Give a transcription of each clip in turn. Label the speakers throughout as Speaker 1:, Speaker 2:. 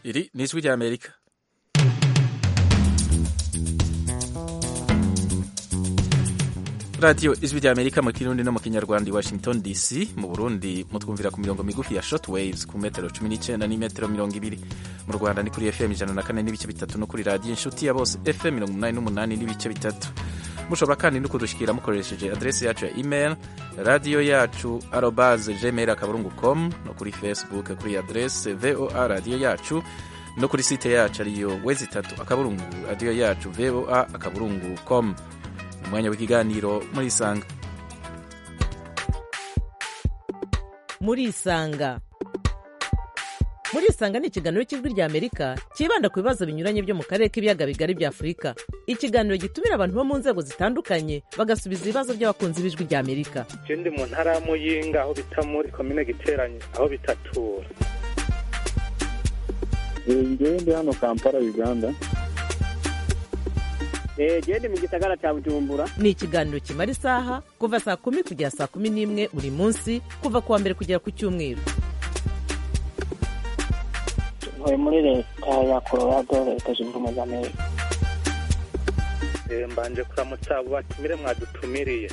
Speaker 1: Iri ni ijwi ry'Amerika. radiyo ijwi rya amerika mu kirundi no mu kinyarwanda i washington dc mu burundi mutwumvira ku mirongo migufi ya short waves ku metero cumi n'icyenda n'imetero mirongo ibiri mu rwanda ni kuri fm ijana na kane n'ibice bitatu no kuri radiyo inshuti ya bose fm mirongo umunani n'umunani n'ibice bitatu mushobora kandi no kudushyikira mukoresheje adresi yacu ya email radiyo yacu arobaze gmail akaburungu com no kuri facebook kuri adresi voa radiyo yacu no kuri site yacu ariyo wezi itatu akaburungu radiyo yacu voa akaburungu com umwanya w'ikiganiro muri isanga
Speaker 2: muri isanga muri isanga ni ikiganiro cy'ijwi rya amerika cyibanda ku bibazo binyuranye byo mu karere k'ibiyaga bigari bya afurika ikiganiro gitumira abantu bo mu nzego zitandukanye bagasubiza ibibazo by'abakunzi b'ijwi rya amerika
Speaker 3: je ndi mu ntara ya muyinga aho bita muri komine giteranye aho bitatura
Speaker 4: njyewe ndi hano kampala uganda
Speaker 5: genda mu gisagara cya bujumbura
Speaker 2: ni ikiganiro kimara isaha kuva saa kumi kugera saa kumi n'imwe buri munsi kuva ku wa mbere kugera ku cyumweru
Speaker 6: ntuye muri leta ya colorado leta zunze ubumwe za amerika
Speaker 3: mbanje kuramutsa abo batumire mwadutumiriye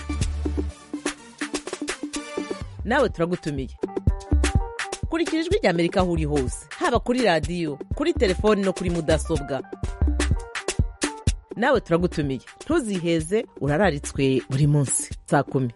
Speaker 2: nawe turagutumiye kurikira ijwi rya amerika aho uri hose haba kuri radiyo kuri telefoni no kuri mudasobwa nawe turagutumiye ntuziheze urararitswe buri munsi saa kumi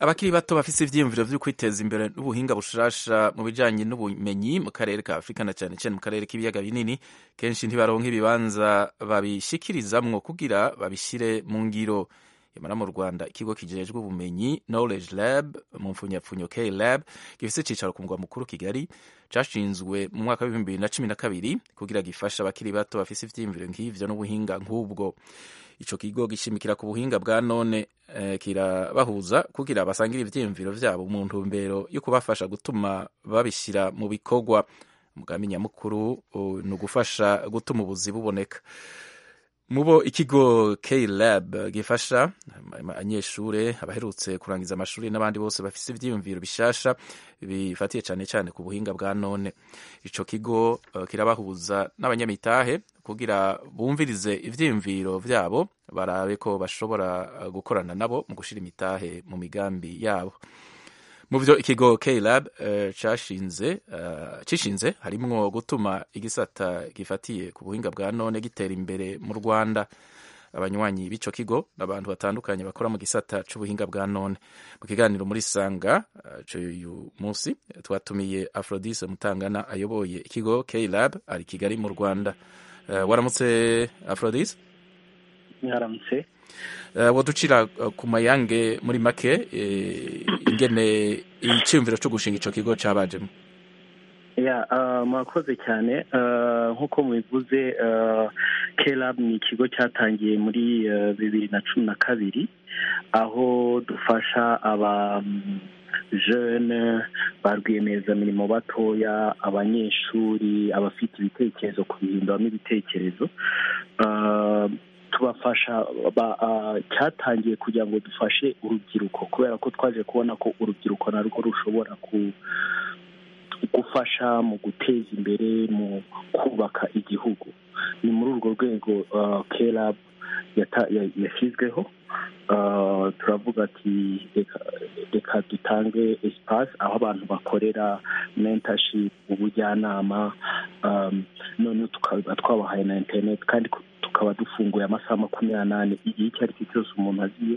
Speaker 1: abakiri bato bafite ibyiyumviro byo kwiteza imbere n'ubuhinga bushasha mu bijyanye n'ubumenyi mu karere ka afurika na cyane cyane mu karere k'ibiyaga binini kenshi ntibaronke ibibanza babishikirizamwo kugira babishyire mu ngiro yamara mu rwanda ikigo kijejwe ubumenyi knowledge lab mu mfunyapfunyo k lab gifite icyicaro ku mugwa mukuru kigali cashinzwe mu mwaka w'ibihumbi bibiri na cumi na kabiri kugira gifasha abakiri bato bafite ivyiyumviro nk'ivyo n'ubuhinga nk'ubwo ico kigo gishimikira ku buhinga bwa none eh, kirabahuza kugira basangire ivyiyumviro vyabo mu ntumbero yo kubafasha gutuma babishira mu bikorwa umugambi nyamukuru uh, ni ugufasha gutuma ubuzi buboneka mubo ikigo K Lab gifasha abanyeshure abaherutse kurangiza amashuri n'abandi bose bafise ivyiyumviro bishasha bifatiye cane cane ku buhinga bwa none ico kigo uh, kirabahuza n'abanyamitahe kugira bumvirize ivyiyumviro vyabo barabe ko bashobora uh, gukorana nabo mu gushira imitahe mu migambi yabo mu byo ikigo K-Lab uh, cyashinze uh, cishinze harimwo gutuma igisata gifatiye ku buhinga bwa none gitera imbere mu Rwanda abanywanyi b'ico kigo n'abantu batandukanye bakora mu gisata c'ubuhinga bwa none mu kiganiro muri sanga uyu uh, munsi twatumiye Aphrodise Mutangana ayoboye ikigo K-Lab ari Kigali mu Rwanda waramutse Aphrodise
Speaker 4: nyaramutse
Speaker 1: waducira ku mayange muri make ingene icyumviro cyo gushinga icyo kigo cyabajemo
Speaker 4: mwakoze cyane nk'uko mubivuze kerab ni ikigo cyatangiye muri bibiri na cumi na kabiri aho dufasha aba jene ba rwiyemezamirimo batoya abanyeshuri abafite ibitekerezo kubihinduramo ibitekerezo tubafasha cyatangiye kugira ngo dufashe urubyiruko kubera ko twaje kubona ko urubyiruko narwo rushobora gufasha mu guteza imbere mu kubaka igihugu ni muri urwo rwego kerab yashyizweho turavuga ati reka dutange esipasi aho abantu bakorera mentorship ubujyanama none tukaba twabahaye na interineti kandi tukaba dufunguye amasaha makumyabiri n'ane igihe icyo ari cyo cyose umuntu agiye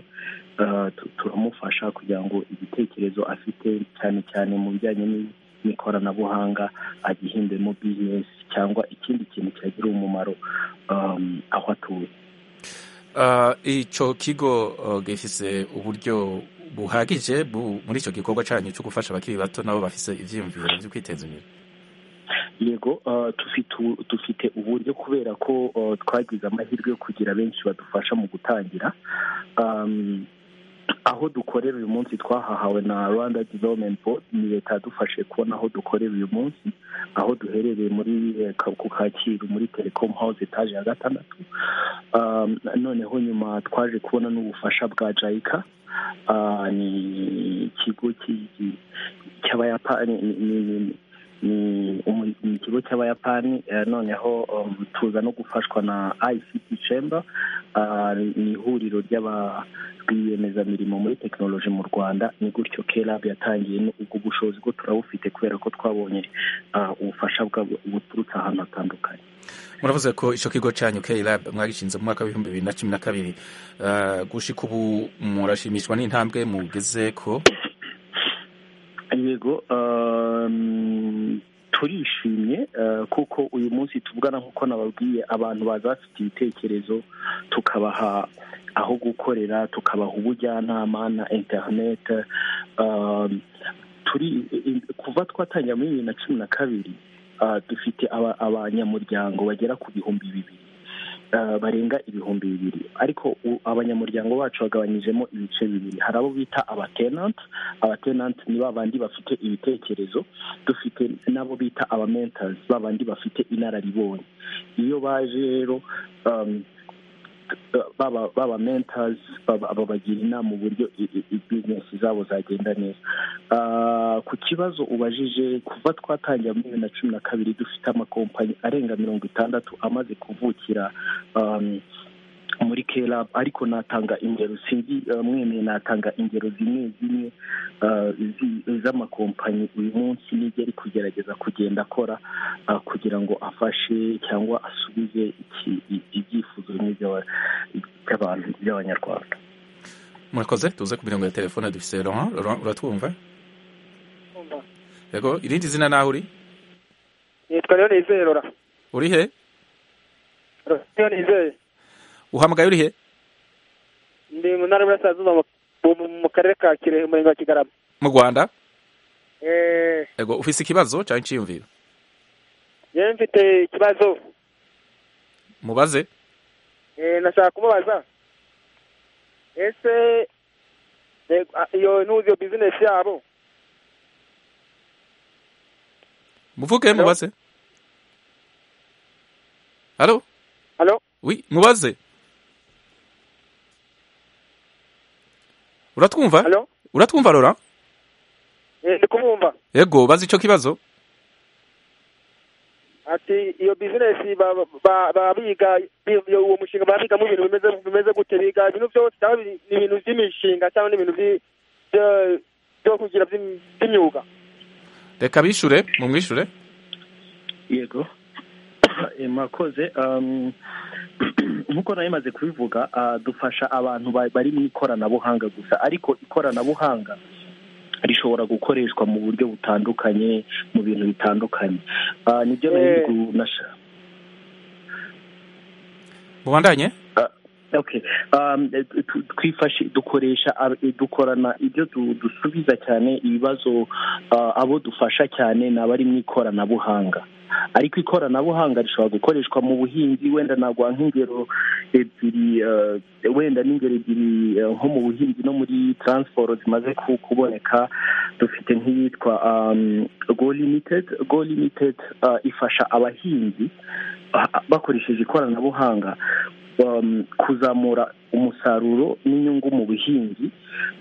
Speaker 4: turamufasha kugira ngo igitekerezo afite cyane cyane mu bijyanye n'ikoranabuhanga agihindemo bizinesi cyangwa ikindi kintu cyagira umumaro aho atuye
Speaker 1: icyo kigo gifise uburyo buhagije muri icyo gikorwa cyanyu cyo gufasha abakiri bato nabo bafise ibyiyumviro byo kwiteza imbere
Speaker 4: yego dufite uburyo kubera ko twagize amahirwe yo kugira benshi badufasha mu gutangira aho dukorera uyu munsi twahahawe na rwanda development board ni leta yadufashe kubona aho dukorera uyu munsi aho duherereye muri ku kacyiru muri telecom house etaje ya gatandatu noneho nyuma twaje kubona n'ubufasha bwa jayika ni ikigo cy'abayapani ni umu- ni ikigo cy'abayapani eh, noneho um, tuza no gufashwa na ict chamber ah, ni ihuriro ry'aba- rwiyemezamirimo muri tekinoloji mu rwanda ni gutyo klab yatangiye no- ubwo bushobozi bwo turabufite kubera ko twabonye ah, ubufasha bwa- buturutse ahantu hatandukanye
Speaker 1: muravuze ko icyo kigo cyanyu KLab mwagishinze mu mwaka w'ibihumbi bibiri na cumi na kabiri Eh, gushika ubu murashimishwa n'intambwe mugeze ko
Speaker 4: yego um, turishimye uh, kuko uyu munsi tuvugana nk'uko nababwiye abantu bazafite ibitekerezo tukabaha aho gukorera tukabaha ubujyanama na internet um, turi i- kuva twatangira muri bibiri na cumi na kabiri uh, dufite aba- abanyamuryango bagera ku bihumbi bibiri uh, barenga ibihumbi bibiri ariko u- abanyamuryango bacu bagabanyijemo ibice bibiri hari abo bita abatenant abatenanti ni ba bandi bafite ibitekerezo dufite n'abo bita abamentazi ba bandi bafite inararibonye iyo baje rero um, baba baba mentors baba- babagira inama uburyo i- i- bizinesi zabo zagenda neza Ah, ku kibazo ubajije kuva twatangira muri bibiri na cumi na kabiri dufite amakompanyi arenga mirongo itandatu amaze kuvukira um, muri kelab ariko natanga ingero sinzi ah, mwemeye natanga ingero zimwe zimwe ah, zi- z'amakompanyi uyu munsi nibyo ari kugerageza kugenda akora ah, kugira ngo afashe cyangwa asubize iki- i- ibyifuzo bimwe by'aba- by'abantu by'abanyarwanda
Speaker 1: murakoze tuze ku mirongo ya telefone dufise Laurent Laurent uratwumva yego irindi zina naho uri
Speaker 5: nitwa rero nizeye rora
Speaker 1: uri he
Speaker 5: rero nizeye
Speaker 1: uhamagaye uri he
Speaker 5: ndi mu ntara y'uburasirazuba mu- mu- mu karere ka kirehe umurenge wa kigarama
Speaker 1: mu rwanda
Speaker 5: Eh,
Speaker 1: yego ufise ikibazo cyangwa iciyumviro
Speaker 5: yewe mfite ikibazo
Speaker 1: mubaze
Speaker 5: Eh, nashaka kumubaza ese eh, a- iyo ntuzi iyo bizinesi yabo
Speaker 1: muvuge
Speaker 5: Hello?
Speaker 1: mubaze halo
Speaker 5: halo
Speaker 1: wi mubaze uratwumva
Speaker 5: halo
Speaker 1: uratwumva Laurent
Speaker 5: Eh, ndi kumwumva
Speaker 1: yego bazi ico kibazo
Speaker 5: ati iyo bizinesi ba- ba- ba- biga bi- iyo- uwo mushinga baba bigamo ibintu bimeze bimeze gute biga ibintu byose cyangwa bi- ni ibintu by'imishinga cyangwa ni ibintu byi- byo- byo kugira by'im- by'imyuga
Speaker 1: reka bishure mumwishure
Speaker 4: yego Eh, mwakoze um, nk'uko nari maze kubivuga ah, dufasha abantu ba- bari mu ikoranabuhanga gusa ariko ikoranabuhanga rishobora gukoreshwa mu buryo butandukanye mu bintu bitandukanye Ah, nibyo nari
Speaker 5: Eh.
Speaker 4: ndi kunasha-
Speaker 1: mubandanye
Speaker 4: okay um, tu- twifashi dukoresha ab- dukorana ibyo du- dusubiza cyane ibibazo uh, abo dufasha cyane ni abari mu ikoranabuhanga ariko ikoranabuhanga rishobora gukoreshwa mu buhinzi wenda nagwa nk'ingero ebyiri uh, wenda n'ingero ebyiri uh, nko mu buhinzi no muri transiporo zimaze ku- kuboneka dufite nk'iyitwa um, go limited go limited uh, ifasha abahinzi uh, bakoresheje ikoranabuhanga um, kuzamura umusaruro n'inyungu mu buhinzi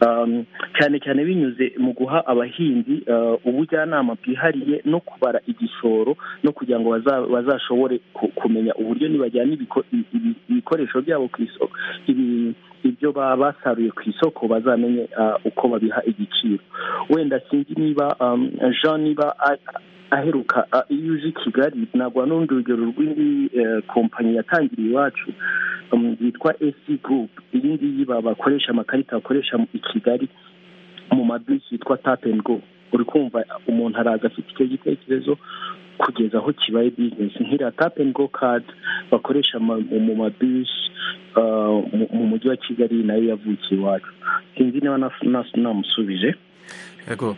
Speaker 4: um, cyane cyane binyuze mu guha abahinzi uh, ubujyanama bwihariye no kubara igishoro no kugira ngo baza- bazashobore ku- kumenya uburyo nibajyana ibiko- i- ibi- ibikoresho byabo ku isoko ibi- ibyo baba basaruye ku isoko bazamenye uh, uko babiha igiciro wenda sinzi niba um, jean niba a- aheruka uh, iyo uje i kigali nagwa n'urundi rugero rw'indi uh, kompanyi yatangiriye iwacu um, yitwa esi gurupu iyi ngiyi ba- bakoresha amakarita bakoresha mu- i kigali mu mabisi yitwa tap and go uri kumva umuntu araza afite icyo gitekerezo kugeza aho kibaye bizinesi nk'iriya tap and go card bakoresha ma- mu mu mabisi uh, mu- mu mujyi wa kigali nayo yavukiye iwacu sinzi niba nas- nas- namusubije
Speaker 1: yego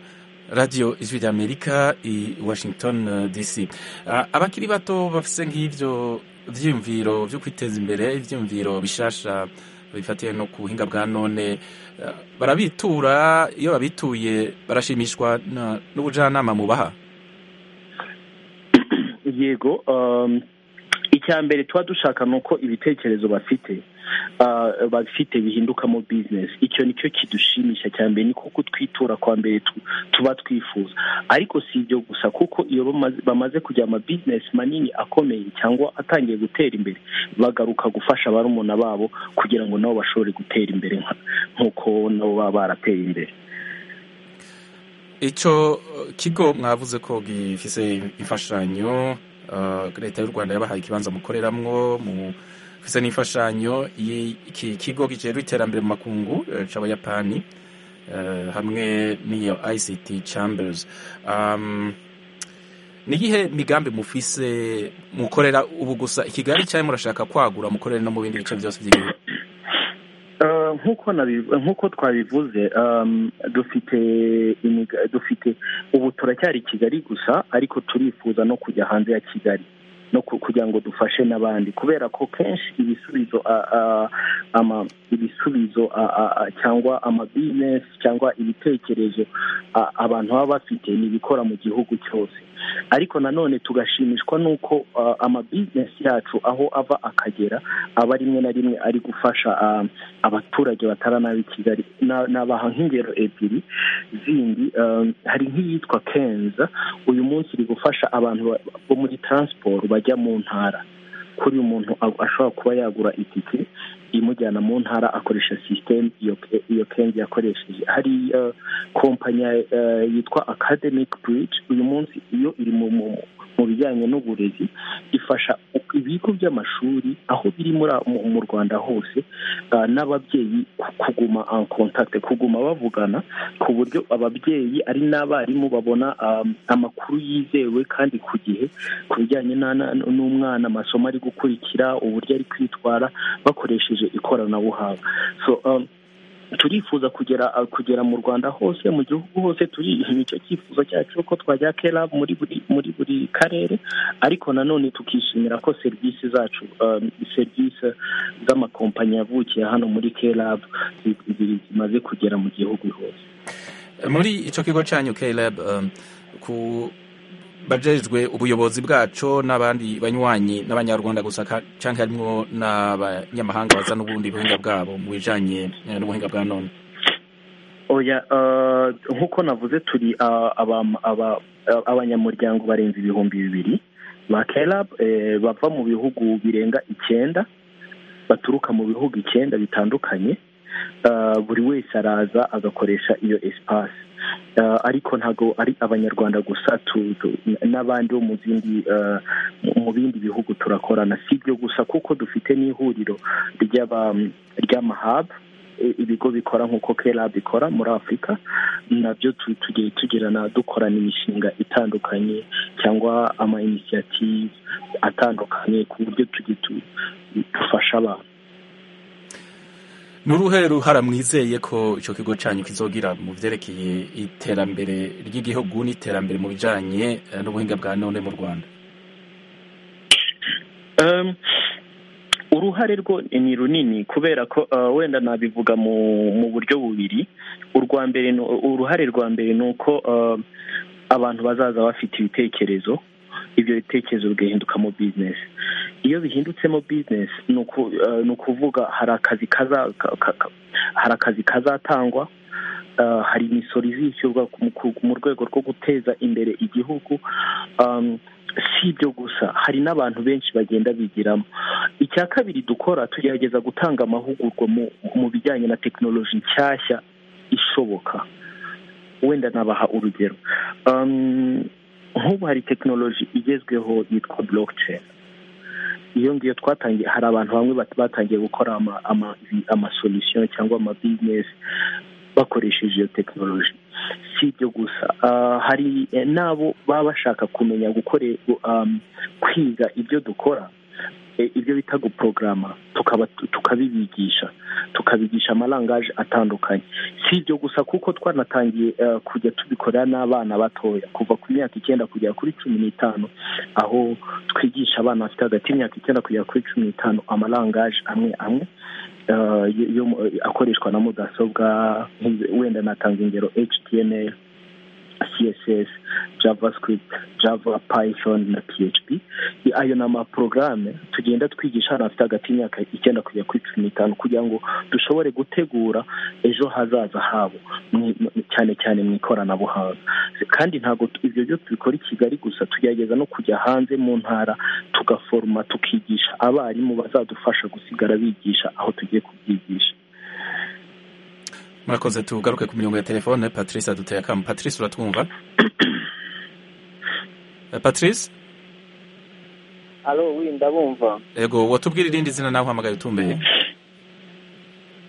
Speaker 1: radiyo ijwi ry'amerika i washington eh, dc Ah, abakiri bato bafise nk'ivyo vyiyumviro vyo kwiteza imbere ivyiyumviro bishasha bifatiye no ku buhinga bwa none eh, barabitura iyo babituye barashimishwa na- n'ubujyanama mubaha
Speaker 4: yego um, icya mbere tuba dushaka ni uko ibitekerezo bafite ah, bafite bihindukamo bizinesi icyo ni cyo kidushimisha cya mbere ni kuko twitura kwa mbere tu- tuba twifuza ariko si ibyo gusa kuko iyo bamaze- bamaze kugira amabizinesi manini akomeye cyangwa atangiye gutera imbere bagaruka gufasha barumuna babo kugira ngo nabo bashobore gutera imbere nka- nk'uko nabo baba barateye imbere
Speaker 1: icyo eh, kigo mwavuze ko gifise imfashanyo eh, leta y'u rwanda yabahaye ikibanza mukoreramwo mufise n'imfashanyo y'iki kigo gicero iterambere mu makungu eh, c'abayapani eh, hamwe n'iyo ict chambers um, ni iyihe migambi mufise mukorera ubu gusa i kigali cyangwa murashaka kwagura mukorere no mu bindi bice byose by'igihugu
Speaker 4: Eh, nk'uko nabiv- nk'uko twabivuze um, dufite imiga- dufite ubu turacyari i kigali gusa ariko turifuza no kujya hanze ya kigali no ku- kugira ngo dufashe n'abandi kubera ko kenshi ibisubizo a- a- ama ibisubizo a- a- a- cyangwa amabizinesi cyangwa ibitekerezo a- abantu baba bafite ni ibikora mu gihugu cyose ariko nanone tugashimishwa n'uko ah, amabizinesi yacu aho ava akagera aba rimwe na rimwe ari gufasha ah, abaturage bataranaba i kigali Na- nabaha nk'ingero ebyiri zindi um, hari nk'iyitwa kenza uyu munsi iri gufasha abantu ba- bo muri transport bajya mu ntara kuri uyu muntu a- ashobora kuba yagura itike imujyana mu ntara akoresha sisiteme iyo iyo kenzi yakoresheje hari uh, kompanyi uh, yitwa academic bridge uyu munsi iyo iri mu mu- mu bijyanye n'uburezi ifasha ibigo by'amashuri aho biri muri mu- mu rwanda hose uh, n'ababyeyi ku- kuguma en contact kuguma bavugana ku buryo ababyeyi ari n'abarimu babona um, amakuru yizewe kandi ku gihe ku bijyanye na- na- n'umwana amasomo ari gukurikira uburyo ari kwitwara bakoresheje ikoranabuhanga so um, turifuza kugera uh, kugera mu rwanda hose mu gihugu hose turi nicyo cyifuzo cyacu ko twajya kera muri buri muri buri karere ariko nanone tukishimira ko serivisi zacu um, serivisi z'amakompanyi yavukiye hano muri klab zi- zi- zimaze kugera mu gihugu hose
Speaker 1: muri icyo kigo cyanyu Caleb um, ku bajejwe ubuyobozi bwaco n'abandi banywanyi n'abanyarwanda gusa ka- canke harimwo n'abanyamahanga baza n'ubundi buhinga bwabo mu bijanye eh, n'ubuhinga bwa none
Speaker 4: oya uh, nk'uko navuze turi uh, abam- aba- uh, abanyamuryango barenze ibihumbi bibiri ba klab eh, bava mu bihugu birenga icyenda baturuka mu bihugu icyenda bitandukanye Uh, buri wese araza agakoresha iyo esipasi Uh, ariko ntago ari abanyarwanda gusa tu- tu- n'abandi bo mu zindi uh, mu- mu bindi bihugu turakorana si ibyo gusa kuko dufite n'ihuriro ry'aba- ry'amahab i- ibigo bikora nk'uko kera bikora muri afurika nabyo tu- tugiye tugirana dukorana imishinga itandukanye cyangwa ama initiative atandukanye ku buryo tugiye tu- dufasha abantu
Speaker 1: ni uruhe ruhara mwizeye ko icyo kigo cyanyu kizogira mu vyerekeye iterambere ry'igihugu n'iterambere mu bijanye eh, n'ubuhinga bwa none mu rwanda
Speaker 4: Um, uruhare rwo ni runini kubera ko uh, wenda nabivuga mu mu buryo bubiri urwa mbere ni- uruhare rwa mbere ni uko uh, abantu bazaza bafite ibitekerezo ibyo bitekerezo bigahindukamo bizinesi iyo bihindutse mo bizinesi ni uku- uh, ni ukuvuga hari akazi kaza- ka- ka- ka- hari akazi kazatangwa uh, hari imisoro izishyurwa ku- ku- mu rwego rwo guteza imbere igihugu um, si ibyo gusa hari n'abantu benshi bagenda bigiramo icya kabiri dukora tugerageza gutanga amahugurwa mu, mu bijyanye na tekinoloji nshyashya ishoboka wenda nabaha urugero Um, nk'ubu hari tekinoloji igezweho yitwa blockchain iyo ngiyo twatangiye hari abantu bamwe bat- batangiye gukora ama ama amasolution cyangwa ama business bakoresheje iyo tekinoloji si ibyo gusa Ah, hari eh, n'abo baba bashaka kumenya gukore um, kwiga ibyo dukora eh, ibyo bita guporogaramu tukaba tukabibigisha tukabigisha amarangaje atandukanye si ibyo gusa kuko twanatangiye eh, kujya tubikorera n'abana batoya kuva ku myaka icyenda kugera kuri cumi n'itanu aho twigisha abana bafite hagati y'imyaka icyenda kugera kuri cumi n'itanu amarangaje amwe amwe eh, yo- yo mu- akoreshwa na mudasobwa nk'izi- wenda natanga ingero html css javascript java python na php ayo ni amaporogaramu tugenda twigisha abana bafite hagati y'imyaka icyenda kugera kuri cumi n'itanu kugira ngo dushobore gutegura ejo hazaza habo mu- mu- cyane cyane mu ikoranabuhanga kandi ntabwo tu- ibyo byo tubikora i kigali gusa tugerageza no kujya hanze mu ntara tugaforoma tukigisha abarimu bazadufasha gusigara bigisha aho tugiye kubyigisha
Speaker 1: murakoze tugaruke ku mirongo ya telefone patrice aduteye akamu patrice uratwumva Eh, patrice
Speaker 7: alo wi ndabumva
Speaker 1: ego watubwira irindi zina nawe uhamagaye utumbeye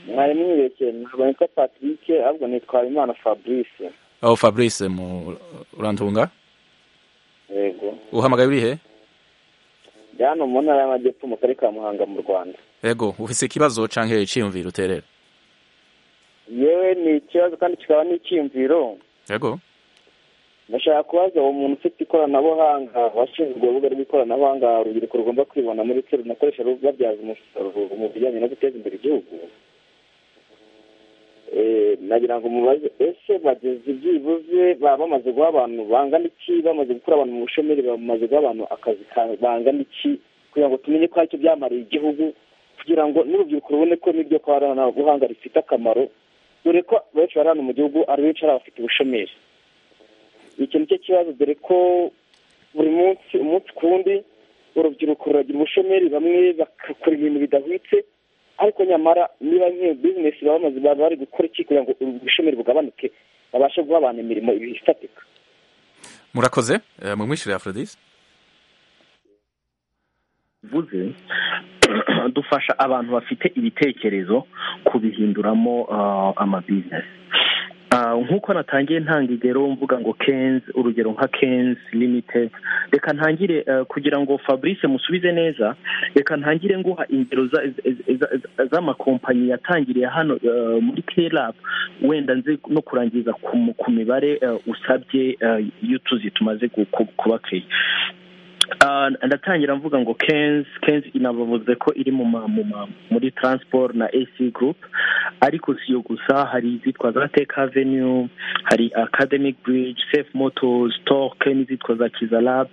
Speaker 7: mwari mwirekeye ntabwo nitwa patrick ahubwo nitwa habimana fabrice
Speaker 1: aho fabrice mu urantunga
Speaker 7: yego
Speaker 1: uhamagaye uri he
Speaker 7: ndi hano mu ntara y'amajyepfo mu karere ka muhanga mu rwanda
Speaker 1: ego ufise ikibazo canke iciyumviro uterera
Speaker 7: yewe ni ikibazo kandi kikaba n'icyiyumviro
Speaker 1: ego
Speaker 7: ndashaka kubaza uwo muntu ufite ikoranabuhanga washinzwe urubuga rw'ikoranabuhanga urubyiruko rugomba kwibona muri twe runakoresha rubabyaza umusaruro mu bijyanye no guteza imbere igihugu Eh, nagira ngo mubaze ese bageze byibuze baba bamaze guha abantu bangana iki bamaze gukura abantu mu bushomeri bamaze guha abantu akazi ka- bangana iki kugira ngo tumenye ko aricyo byamariye igihugu kugira ngo n'urubyiruko rubone ko n'iryo koranabuhanga rifite akamaro dore ko benshi bari hano mu gihugu ari benshi ari abafite ubushomeri iki nicyo kibazo dore ko buri munsi umunsi ku wundi urubyiruko ruragira ubushomeri bamwe bagakora ibintu bidahwitse ariko nyamara niba nk'iyo bizinesi baba bamaze baba bari gukora iki kugira ngo ubushomeri bugabanuke babashe guha abantu imirimo ifatika
Speaker 1: murakoze Eh, mumwishyure aphrodise
Speaker 4: bivuze dufasha abantu bafite ibitekerezo kubihinduramo ah, amabizinesi Ah, nk'uko natangiye ntanga igero mvuga ngo kenzi urugero nka kenzi limitedi reka ntangire eh, kugira ngo fabrice musubize neza reka ntangire nguha ingero za- za- za- za- z'amakompanyi yatangiriye hano eh, muri kerapu wenda nzi no kurangiza ku mu- ku mibare eh, usabye eh, y'utuzi tumaze gu- ku- kubakiriya Ah, ndatangira mvuga ngo kenzi kenzi inabavuze ko iri mu ma- mu ma- muri transport na ac group ariko si yo gusa hari izitwa za tech avenue hari academic bridge safe motors stock n'izitwa za kiza lab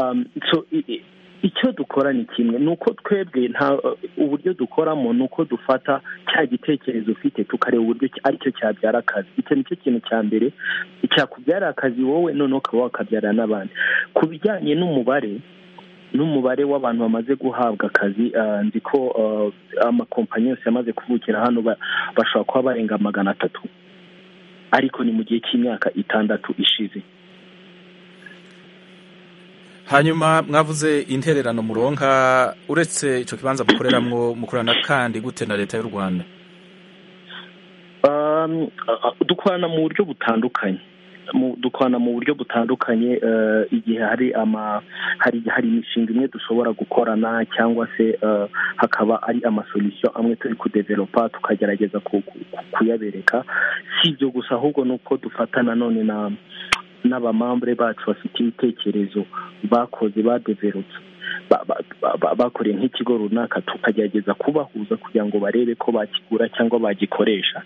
Speaker 4: um, so i- i- icyo dukora ni kimwe ni uko twebwe nta uburyo dukoramo ni uko dufata cya gitekerezo ufite tukareba uburyo ki- aricyo cyabyara akazi icyo nicyo kintu cya mbere cyakubyarira akazi wowe noneho ukaba wakabyarira n'abandi ku bijyanye n'umubare n'umubare w'abantu bamaze guhabwa akazi ah, nzi ko ah, amakompanyi yose yamaze kuvukira hano ba- bashobora kuba barenga magana atatu ariko ni mu gihe cy'imyaka itandatu ishize
Speaker 1: hanyuma mwavuze intererano muronka uretse icyo kibanza mukoreramwo mukorana kandi gute na leta y'u rwanda
Speaker 4: Um, uh, uh, dukorana mu buryo butandukanye Mu- dukorana mu buryo butandukanye uh, igihe hari ama hari hari imishinga imwe dushobora gukorana cyangwa se uh, hakaba ari amasolusiyo amwe turi kudevelopa tukagerageza ku- ku- ku- kuyabereka si ibyo gusa ahubwo ni uko dufatana none na n'abamambure bacu bafite ibitekerezo bakoze badevelopse ba- ba- ba- ba- bakoreye nk'ikigo runaka tukagerageza kubahuza kugira ngo barebe ko bakigura cyangwa bagikoresha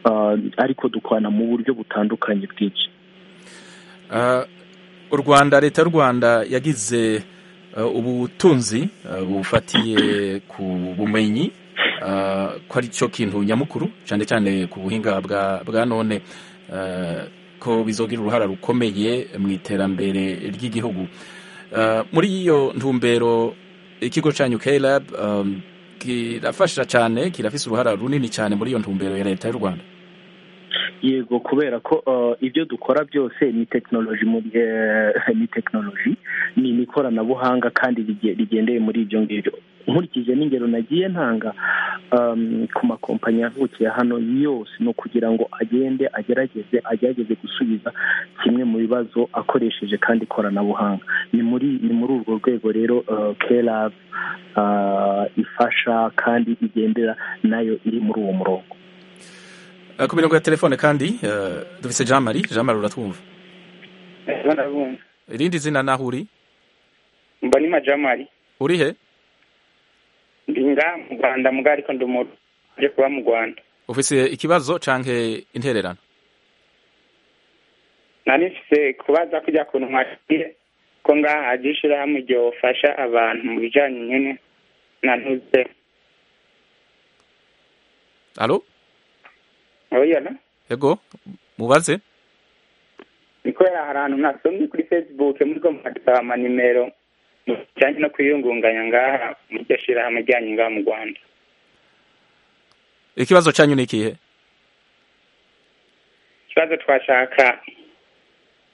Speaker 4: Ah, ariko dukorana mu buryo butandukanye bwinshi
Speaker 1: Ah, u rwanda leta y'u rwanda yagize ah, ubutunzi ah, bufatiye ku bumenyi ah, ko ari cyo kintu nyamukuru cyane cyane ku buhinga bwa, bwa none ah, ko bizogira uruhara rukomeye mu iterambere ry'igihugu Ah, muri iyo ntumbero ikigo cyanyu klab um, kirafasha cyane kirafise uruhara runini cyane muri iyo ntumbero ya leta y'u rwanda
Speaker 4: yego kubera ko ah, ibyo dukora byose ni tekinoloji muri eh, ni tekinoloji ni ni ikoranabuhanga kandi rige- rigendeye muri ibyo ngibyo nkurikije n'ingero nagiye ntanga um, ku makompanyi yavukiye hano yose ni ukugira ngo agende agerageze agerageze gusubiza kimwe mu bibazo akoresheje kandi ikoranabuhanga ni muri ni muri urwo rwego rero uh, klab ah, ifasha kandi igendera nayo iri muri uwo murongo
Speaker 1: Ah, ku mirongo ya telefone kandi ah, dufise jean marie jean marie uratwumva
Speaker 8: ndabumva
Speaker 1: irindi zina naho uri
Speaker 8: mba ni majamari
Speaker 1: uri he
Speaker 8: ndi nga mu rwanda muga ariko ndi umuntu uje kuba mu rwanda
Speaker 1: ufise ikibazo canke intererano
Speaker 8: nari mfite kubaza kujya kuntu mwakiriye ko ngaha hagiye ishyirahamwe igihe wafasha abantu mu bijyanye nyine na ntuze
Speaker 1: alo
Speaker 8: urabona
Speaker 1: yego mubaze
Speaker 8: ni kubera hari ahantu nasomye kuri facebook muri mwadusaba amanimero mu bijyanye no kwiyungunganya ngaha mu ryo shyirahamwe ryanyu ngaha mu rwanda
Speaker 1: ikibazo cyanyu ni ikihe
Speaker 8: ikibazo twashaka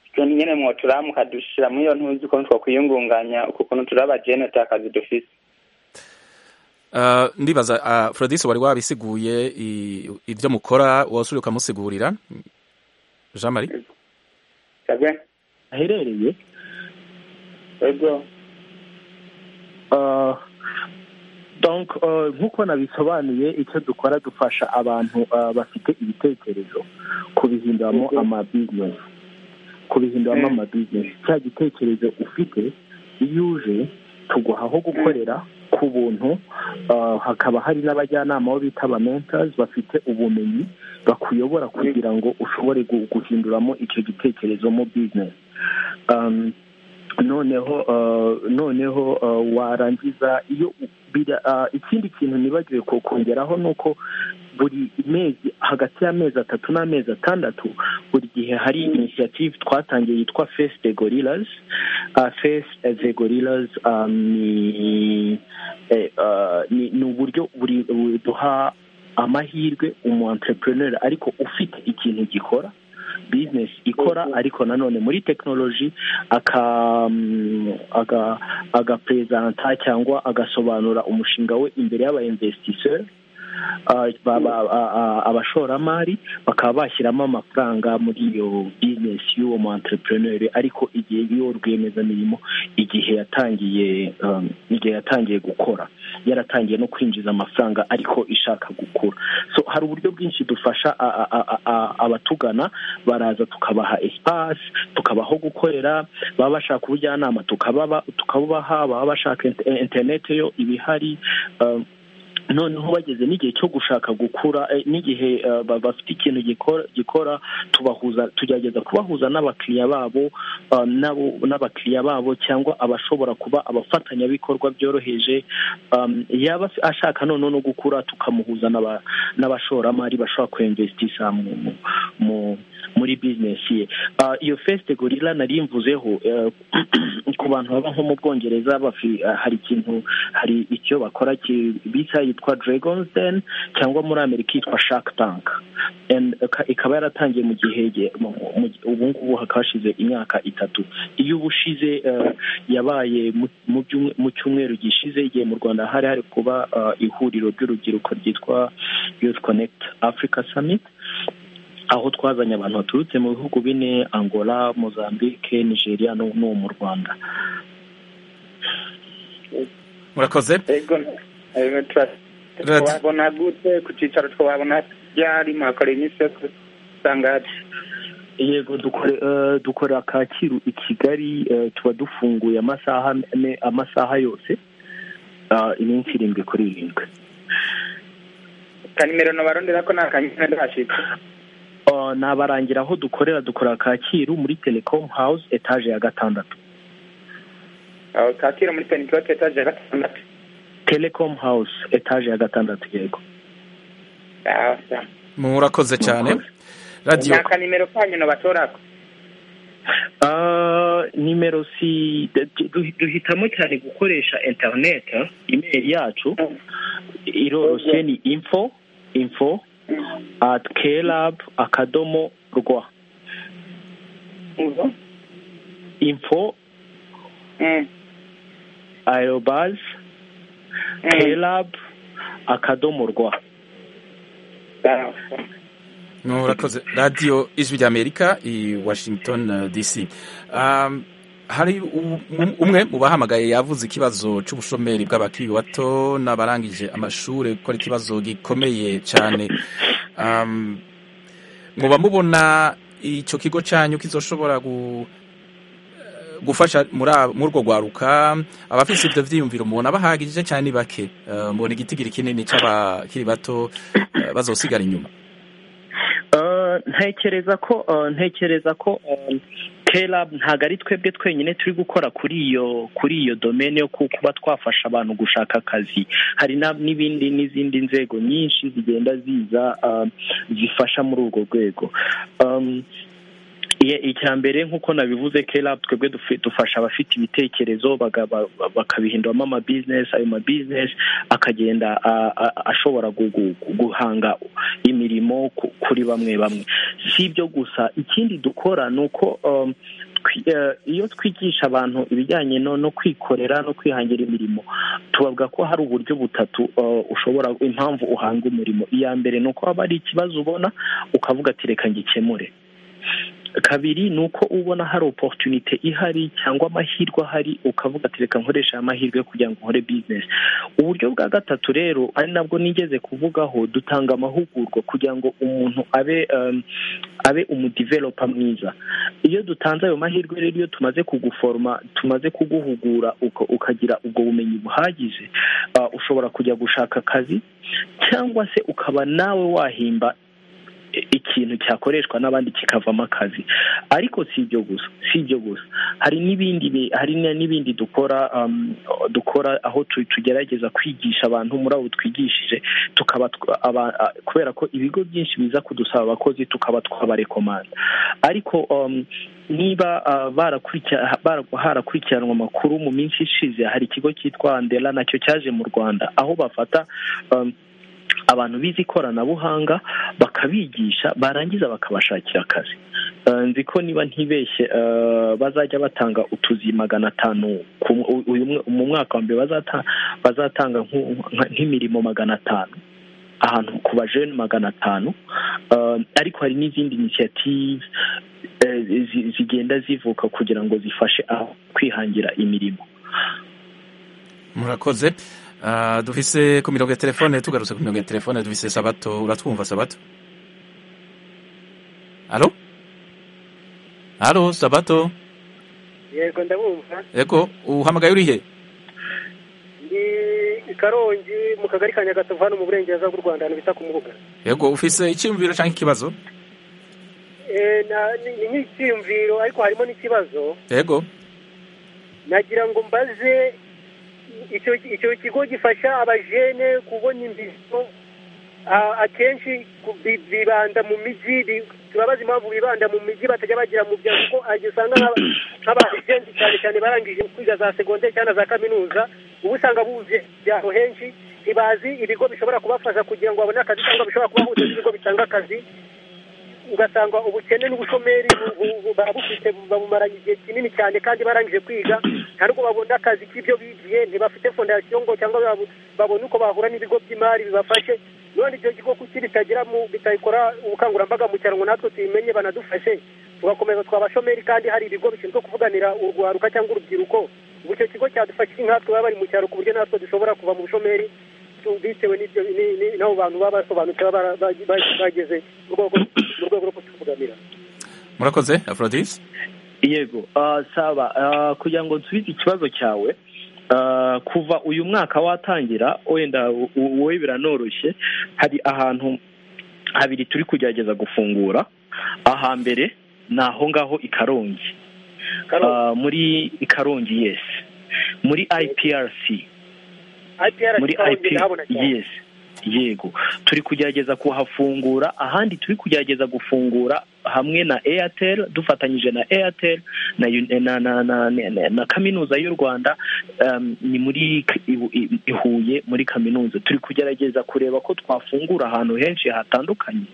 Speaker 8: utuntu nyine mwotura mukadushyira muri iyo ntuzi ukuntu twakwiyungunganya uko ukuntu turi abajenti akazi dufite
Speaker 1: Ah, ndibaza ah, Frodis wari wabisiguye i- ibyo mukora wasubira ukamusigurira Jean Marie
Speaker 8: sabwe
Speaker 4: aherereye
Speaker 8: yego
Speaker 4: Uh, donc uh, nk'uko nabisobanuye icyo dukora dufasha abantu uh, bafite ibitekerezo kubihinduramo
Speaker 8: Yego.
Speaker 4: amabizinesi kubihinduramo
Speaker 8: Mm.
Speaker 4: amabizinesi cya gitekerezo ufite iyo uje tuguha aho gukorera ku buntu uh, hakaba hari n'abajyanama bo bita aba mentors bafite ubumenyi bakuyobora kugira ngo ushobore gu- guhinduramo icyo gitekerezo mu bizinesi um, noneho uh, noneho uh, warangiza iyo u- bira- uh, ikindi kintu nibagiwe ko- kongeraho ni uko buri mezi hagati y'amezi atatu n'amezi atandatu buri gihe hari initiative twatangiye yitwa face the gorillas uh, face the gorillas um, ni, eh, uh, ni, ni uburyo buri buri- duha amahirwe umu entrepreneur ariko ufite ikintu gikora business ikora ariko nanone muri tekinoloji aka mm, aga- agapresenta cyangwa agasobanura umushinga we imbere y'aba investisseur ah, ba- ba- a- a- abashoramari bakaba bashyiramo amafaranga muri iyo business y'uwo mu entrepreneur ariko igihe y'uwo rwiyemezamirimo igihe yatangiye um, igihe yatangiye gukora yaratangiye no kwinjiza amafaranga ariko ishaka gukura so hari uburyo bwinshi dufasha a- a- a- a- abatugana baraza tukabaha espace tukabaho gukorera baba bashaka ubujyanama tukababa tukabubaha baba bashaka inter- interineti yo ibihari um, noneho bageze n'igihe cyo gushaka gukura eh, n'igihe eh, ba- bafite ikintu gikora gikora tubahuza tugerageza kubahuza n'abakiriya babo eh, n'abo- n'abakiriya babo cyangwa abashobora kuba abafatanyabikorwa byoroheje um, yaba af- ashaka noneho no gukura tukamuhuza n'aba- n'abashoramari bashobora kuinvestisa mu, mu, mu muri bizinesi ye Ah, iyo fesite gorila nari mvuzeho eh, ku bantu baba nko mu bwongereza bafi- ah, hari ikintu hari icyo bakora ki- bita yitwa dragons den cyangwa muri amerika yitwa shark tank And, ika- ikaba yaratangiye mu gihe ge- mu- mu- ubu ngubu hakaba hashize imyaka itatu iyo ubushize yabaye mu- mu byumwe- mu cyumweru gishize igihe mu rwanda hari hari kuba ah, ihuriro ry'urubyiruko ryitwa youth connect africa summit aho twazanye abantu baturutse mu bihugu bine angola mozambique nigeria n'ubu n'ubu mu rwanda
Speaker 1: murakoze
Speaker 8: yego yego
Speaker 1: Rat-
Speaker 8: twabona gute ku cyicaro twabona ryari mwakora iminsi yose usanga
Speaker 4: yego dukore- eh, dukorera kacyiru i kigali eh, tuba dufunguye amasaha ane- amasaha yose ah, iminsi irindwi kuri irindwi
Speaker 8: kanimero nabarondera ko nta kanyine ndahashyika
Speaker 4: Ah, nabarangira aho dukorera dukorera kacyiru muri telecom house etaje ya gatandatu
Speaker 8: aho kacyiru muri penikote etaje ya gatandatu
Speaker 4: telecom house etaje ya gatandatu yego
Speaker 8: Ah, sa.
Speaker 1: murakoze cyane
Speaker 4: Murakoze.
Speaker 1: radiyo
Speaker 8: nta kanimero kanyu nabatorako
Speaker 4: Ah, nimero si du- du- duhitamo cyane gukoresha internet email yacu iroroshye ni info info at klab akadomo rwa
Speaker 8: Ubu?
Speaker 4: info
Speaker 8: Mm,
Speaker 4: aerobas
Speaker 8: mm.
Speaker 4: klab akadomo rwa
Speaker 8: Sawa, sawa.
Speaker 1: murakoze radiyo ijwi ry'amerika i washington eh, dc Um, hari u- um- umwe mu bahamagaye yavuze ikibazo cy'ubushomeri bw'abakiri bato n'abarangije amashuri kuko ari ikibazo gikomeye cyane Um, muba mubona icyo kigo cyanyu kizoshobora gu- gufasha muri ab- muri urwo rwaruka abafite ibyo byiyumviro mubona bahagije cyane ni bake Eh, mubona igitigiri kinini cy'abakiri bato eh, bazosigara inyuma
Speaker 4: Ah, ntekereza ko ntekereza ko kera ntabwo ari twebwe twenyine turi gukora kuri iyo kuri iyo domene yo kuba twafasha abantu gushaka akazi hari n'ibindi n'izindi nzego nyinshi zigenda ziza zifasha muri urwo rwego icya mbere nk'uko nabivuze kera twebwe dufasha abafite ibitekerezo bakabihinduramo amabizinesi ayo mabizinesi akagenda ashobora guhanga imirimo kuri bamwe bamwe si ibyo gusa ikindi dukora ni uko iyo twigisha abantu ibijyanye no kwikorera no kwihangira imirimo tubavuga ko hari uburyo butatu ushobora impamvu uhanga umurimo iya mbere ni uko haba hari ikibazo ubona ukavuga ati reka ngikemure kabiri ni uko ubona hari oporutunite ihari cyangwa amahirwe ahari ukavuga ati reka nkoresha aya mahirwe kugira ngo nkore bizinesi uburyo bwa gatatu rero ari nabwo nigeze kuvugaho dutanga amahugurwa kugira ngo umuntu abe abe umudivelopa mwiza iyo dutanze ayo mahirwe rero iyo tumaze kuguforoma tumaze kuguhugura ukagira ubwo bumenyi buhagije ushobora kujya gushaka akazi cyangwa se ukaba nawe wahimba ikintu cyakoreshwa n'abandi kikavamo akazi ariko si ibyo gusa si ibyo gusa hari n'ibindi hari n'ibindi dukora dukora aho tugerageza kwigisha abantu muri abo twigishije tukaba kubera ko ibigo byinshi biza kudusaba abakozi tukaba twabarekomanda ariko niba harakurikiranwa amakuru mu minsi ishize hari ikigo cyitwa andera nacyo cyaje mu rwanda aho bafata abantu bize ikoranabuhanga bakabigisha barangiza bakabashakira akazi nzi ko niba ntibeshye bazajya batanga utuzi magana atanu mu mwaka wa mbere bazatanga nk'imirimo magana atanu ahantu ku bajene magana atanu ariko hari n'izindi inisiyative zigenda zivuka kugira ngo zifashe kwihangira imirimo
Speaker 1: murakoze dufise ku mirongo ya telefone tugarutse ku mirongo ya telefone dufise sabato uratwumva sabato alo alo sabato
Speaker 9: yego ndabumva
Speaker 1: yego uhamagaye urihe
Speaker 9: ndi i karongi mu kagari ka nyagasovu hano mu burengerazuba bw'u rwanda ahantu bita ku mubuga
Speaker 1: yego ufise icyumviro cyangwa ikibazo
Speaker 9: ni nk'icyumviro ariko harimo n'ikibazo
Speaker 1: yego
Speaker 9: nagira ngo mbaze icyo kigo gifasha abajene kubona imbizo akenshi bibanda mu miji turabaza impamvu bibanda mu miji batajya bagira mu byaro kuko usanga nk'abajensi cyane cyane barangije kwiga za segonderi cyangwa za kaminuza uba usanga buje byaro henshi ntibazi ibigo bishobora kubafasha kugira ngo babone akazi cyangwa bishobora kubahuza n'ibigo bitanga akazi ugasanga ubukene n'ubushomeri babufite babumaranye igihe kinini cyane kandi barangije kwiga nta nubwo babona akazi k'ibyo bigiye ntibafite fondasiyo ngo cyangwa babone uko bahura n'ibigo by'imari bibafashe none ibyo kigo kuki bitagira bitabikora ubukangurambaga mu cyaro ngo natwe tubimenye banadufashe tugakomeza twabashomeri kandi hari ibigo bishinzwe kuvuganira urwaruka cyangwa urubyiruko ubu icyo kigo cyadufashije nkatwe baba bari mu cyaro ku buryo natwe dushobora kuva mu bushomeri bitewe n'abo bantu baba basobanutse baba bageze mu rwego rwo kutuvuganira
Speaker 1: murakoze aforodisi
Speaker 4: yego saba kugira ngo nsubize ikibazo cyawe kuva uyu mwaka watangira wenda wowe biranoroshye hari ahantu habiri turi kugerageza gufungura ahambere ni aho ngaho i karongi muri karongi yesi muri iprc muri yes yego turi kugerageza kuhafungura ahandi turi kugerageza gufungura hamwe na airtel dufatanyije na airtel na kaminuza y'u rwanda ni muri ihuye muri kaminuza turi kugerageza kureba ko twafungura ahantu henshi hatandukanye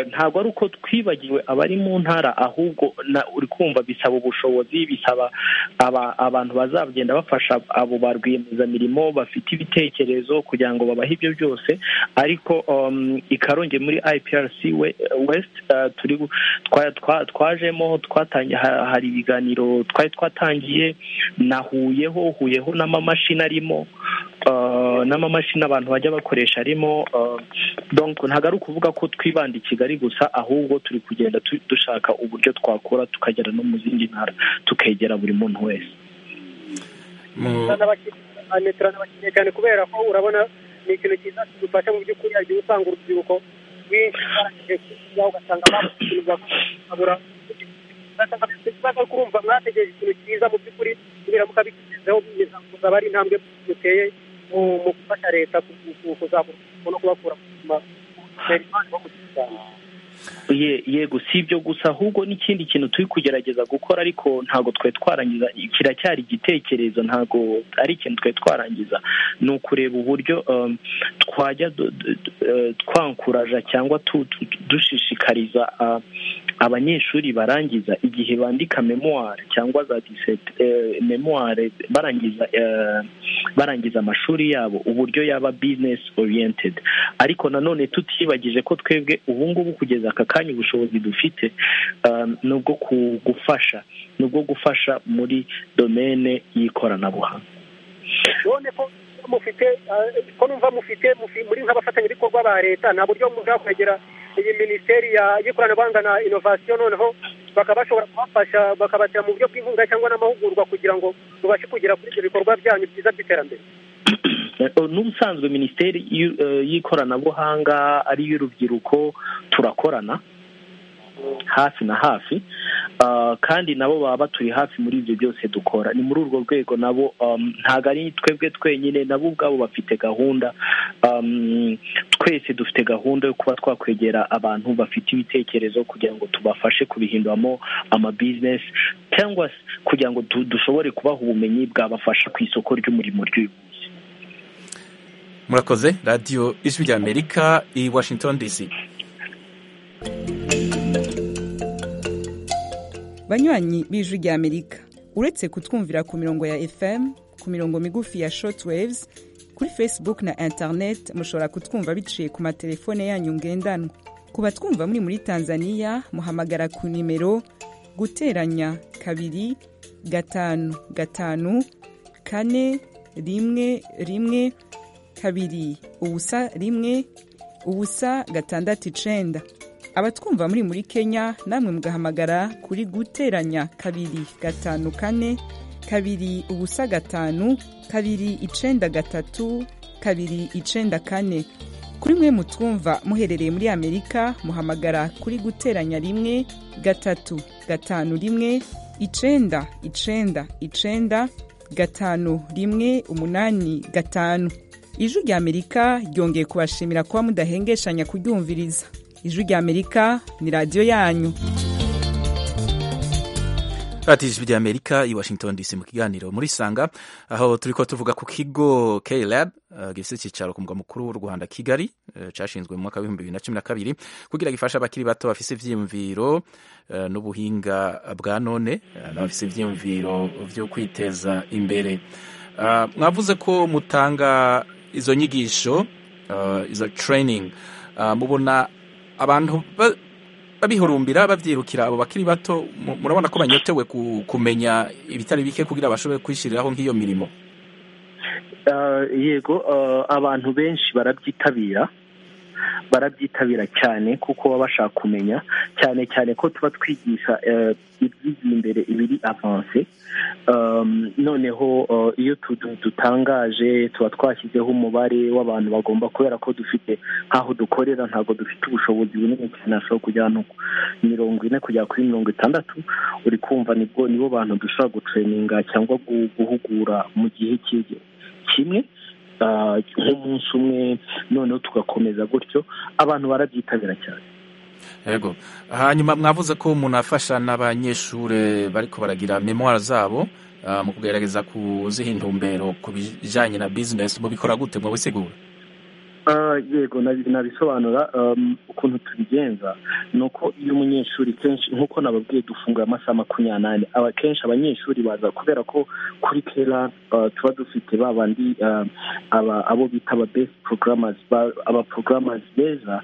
Speaker 4: ntabwo ari uko twibagiwe abari mu ntara ahubwo uri kumva bisaba ubushobozi bisaba abantu bazagenda bafasha abo ba rwiyemezamirimo bafite ibitekerezo kugira ngo babahe ibyo byose ariko ikaronge muri iprc we turi twajemo hari ibiganiro twari twatangiye nahuyeho huyeho n'amamashini arimo n'amamashini abantu bajya bakoresha arimo ntabwo ari ukuvuga ko twibanda i kigali gusa ahubwo turi kugenda dushaka uburyo twakora tukagera no mu zindi ntara tukegera buri muntu wese
Speaker 9: turanabakeneye cyane kubera ko urabona ni ikintu cyiza kidufasha mu by'ukuri igihe usanga urubyiruko
Speaker 5: benshi barangije kubaho ugasanga bamusubiza bakabura ugasanga bafite ikibazo ariko urumva mwategereje ikintu cyiza mu by'ukuri nibiramuka bigezeho bimeze kuzaba ari intambwe muteye mu mu gufasha leta kuzamura no kubakura mu buzima guverinoma irimo kugenda
Speaker 7: Ye- yego si ibyo gusa ahubwo n'ikindi kintu turi kugerageza gukora ariko ntabwo twe twarangiza kiracyari igitekerezo ntabwo ari ikintu twe twarangiza ni ukureba uburyo um, twajya du- du- du- eh, twankuraja cyangwa tu- tu- tu- dushishikariza ah, abanyeshuri barangiza igihe bandika memoire cyangwa za disete eh, memoire barangiza eh, barangiza amashuri yabo uburyo yaba business oriented ariko nanone tutibagije ko twebwe ubu ngubu kugeza aka kanya ubushobozi dufite um, ni ubwo ku- gufasha ni ubwo gufasha muri domene y'ikoranabuhanga
Speaker 5: none ko mufite eh, ko numva mufite mufi- muri nk'abafatanyabikorwa ba leta nta buryo mushobora kwegera iyi minisiteri ya- y'ikoranabuhanga na inovasiyo noneho bakaba bashobora kubafasha bakabatera mu buryo bw'inkunga cyangwa n'amahugurwa kugira ngo mubashe kugera kuri ibyo bikorwa byanyu byiza by'iterambere
Speaker 7: n'ubusanzwe minisiteri y'u- eh, y'ikoranabuhanga ari iy'urubyiruko turakorana hafi na hafi ah, kandi nabo baba baturi hafi muri ibyo byose dukora ni muri urwo rwego nabo um, ntabwo ari twebwe twenyine nabo ubwabo bafite gahunda um, twese dufite gahunda yo kuba twakwegera abantu bafite ibitekerezo kugira ngo tubafashe kubihinduramo amabizinesi cyangwa se kugira ngo du- dushobore kubaha ubumenyi bwabafasha ku isoko ry'umurimo ry'uyu munsi
Speaker 1: murakoze radiyo ijwi rya amerika i washington dc
Speaker 9: banywanyi b'ijwi rya amerika uretse kutwumvira ku mirongo ya fm ku mirongo migufi ya shortwaves kuri facebook na internet mushobora kutwumva biciye ku matelefone yanyu ngendanwa ku batwumva muri muri tanzania muhamagara ku nimero guteranya kabiri gatanu gatanu kane rimwe rimwe kabiri ubusa rimwe ubusa gatandatu icenda abatwumva muri muri kenya namwe mugahamagara kuri guteranya kabiri gatanu kane kabiri ubusa gatanu kabiri icenda gatatu kabiri icenda kane kuri mwe mutwumva muherereye muri amerika muhamagara kuri guteranya rimwe gatatu gatanu rimwe icenda icenda icenda gatanu rimwe umunani gatanu ijwi rya amerika ryongeye kubashimira kuba mudahengeshanya kuryumviriza ijwi rya amerika ni radiyo yanyu
Speaker 1: radiyo ijwi rya amerika i washington dc mu kiganiro muri sanga aho turi ko tuvuga ku kigo klab eh, gifite icyicaro ku murwa mukuru w'u rwanda kigali eh, cyashinzwe mu mwaka w'ibihumbi bibiri na cumi na kabiri kugira gifashe abakiri bato bafise ivyiyumviro eh, n'ubuhinga bwa none eh, n'abafise ivyiyumviro vyo kwiteza imbere Ah, mwavuze ko mutanga izo nyigisho ah, izo training Ah, mubona abantu ba- babihurumbira babyirukira abo bakiri bato mu- murabona ko banyotewe ku- kumenya ibitari bike kugira bashobore kwishyiriraho nk'iyo mirimo
Speaker 7: Uh, yego uh, abantu benshi barabyitabira barabyitabira cyane kuko baba bashaka kumenya cyane cyane ko tuba twigisha uh, ibyigiye imbere ibiri avanse um, noneho uh, iyo tu- tu- dutangaje tuba twashyizeho umubare w'abantu bagomba kubera ko dufite nk'aho dukorera ntabwo dufite ubushobozi bunini cyane hashobora kujya ahantu ku mirongo ine kugera kuri mirongo itandatu uri kumva nibwo nibo bantu dushobora gutureninga cyangwa gu- guhugura mu gihe cy'igihe kimwe ah, nk'umunsi umwe noneho tugakomeza gutyo abantu barabyitabira cyane
Speaker 1: yego hanyuma mwavuze ko munafasha n'abanyeshuri bariko baragira memoire zabo ah, mu kugerageza kuziha intumbero ku bijanye na business mubikora gute mubisigura
Speaker 7: Ah, yego nabi- nabisobanura um, ukuntu tubigenza ni uko iyo umunyeshuri kenshi nk'uko nababwiye dufungura amasaha makumyabiri n'ane aba kenshi abanyeshuri baza kubera ko kuri kera ah, tuba dufite ba bandi ah, aba- abo bita aba best programmers ba- aba programmers beza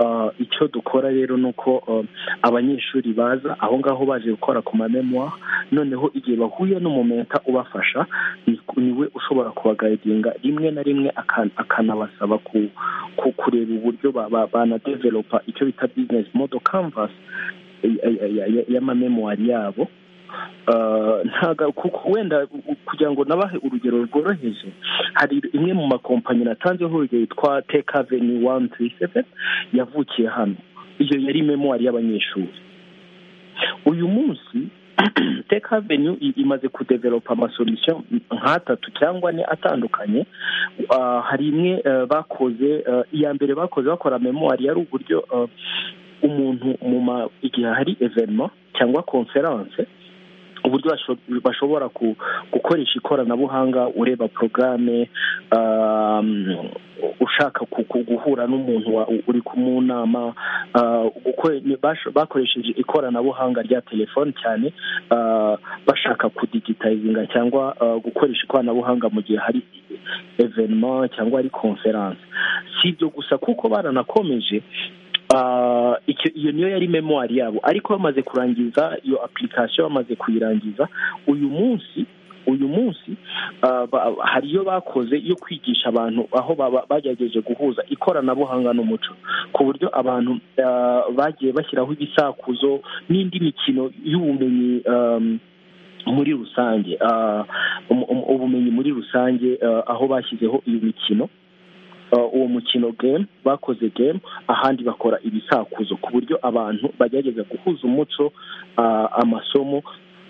Speaker 7: Ah, icyo dukora rero ni uko ah, abanyeshuri baza aho ngaho baje gukora ku mamemoire noneho igihe bahuye n'umumenta ubafasha ni- niwe ushobora kubagayidinga rimwe na rimwe akan- akanabasaba ku- ku- kureba uburyo ba- ba- banadevelopa icyo bita business model canvas eh, eh, eh, y'amamemoire yabo ntago kuko wenda kugira ngo nabahe urugero rworoheje hari imwe mu makompanyi natanzeho urugero yitwa tekaveni wani turi seveni yavukiye hano iyo yari memwari y'abanyeshuri uyu munsi teka venue imaze kudevelopa amasolution nk'atatu cyangwa ane atandukanye Ah, hari imwe eh, bakoze eh, iya mbere bakoze bakora memoire yari uburyo eh, umuntu mu ma- igihe hari evenema cyangwa conference uburyo basho- bashobora ku- gukoresha ikoranabuhanga ureba porogaramu ushaka ku- ku- guhura n'umuntu wa- uri ku- mu nama ah, gukore- ni- bash- bakoresheje ikoranabuhanga rya telefoni cyane ah, bashaka kudigitayizinga cyangwa ah, gukoresha ikoranabuhanga mu gihe hari evenema cyangwa hari konferanse si ibyo gusa kuko baranakomeje Ah, icyo iyo niyo yari memoire yabo ariko bamaze kurangiza iyo application bamaze kuyirangiza uyu munsi uyu munsi ah, ba- hari iyo bakoze yo kwigisha abantu aho baba- bagerageje guhuza ikoranabuhanga n'umuco ku buryo abantu ah, bagiye bashyiraho ibisakuzo n'indi mikino y'ubumenyi um, muri rusange ah, um- um- ubumenyi muri rusange ah, aho bashyizeho iyo mikino Uh, uwo mukino game bakoze game ahandi bakora ibisakuzo ku buryo abantu bagerageza guhuza umuco uh, amasomo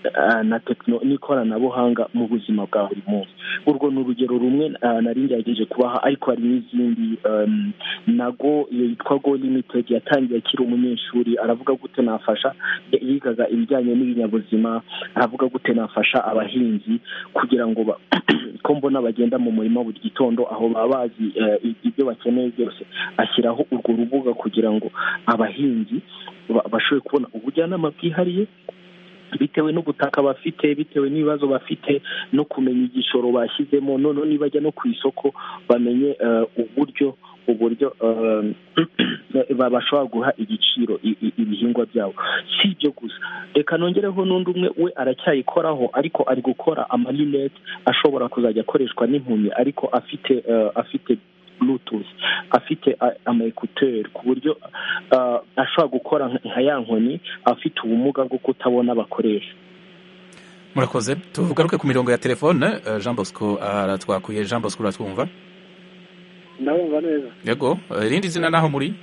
Speaker 7: uh, na tekno n'ikoranabuhanga mu buzima bwa buri munsi urwo ni urugero rumwe uh, nari ngerageje kubaha ariko hari n'izindi um, nago iyo yitwa go limited yatangiye akiri umunyeshuri aravuga gute nafasha yigaga ibijyanye n'ibinyabuzima aravuga gute nafasha abahinzi kugira ngo ba- ko mbona bagenda mu murima buri gitondo aho baba bazi eh, i- ibyo bakeneye byose ashyiraho urwo rubuga kugira ngo abahinzi ba- bashobore kubona ubujyanama bwihariye bitewe n'ubutaka bafite bitewe n'ibibazo bafite no kumenya igishoro bashyizemo noneho nibajya no ku isoko bamenye eh, uburyo uburyo eh, ba- bashobora guha igiciro i- i- ibihingwa byabo si ibyo gusa reka nongereho n'undi umwe we aracyayikoraho ariko ari gukora amarinete ashobora kuzajya akoreshwa n'impumyi ariko afite eh, afite bluetooth afite a- ama ekuteri ku buryo ah, ashobora gukora nka- nka ya nkoni afite ubumuga bwo kutabona abakoresha
Speaker 1: murakoze tugaruke ku mirongo ya telefone eh, jean bosco aratwakuye jean bosco uratwumva
Speaker 5: ndabumva neza
Speaker 1: yego eh, irindi zina naho muri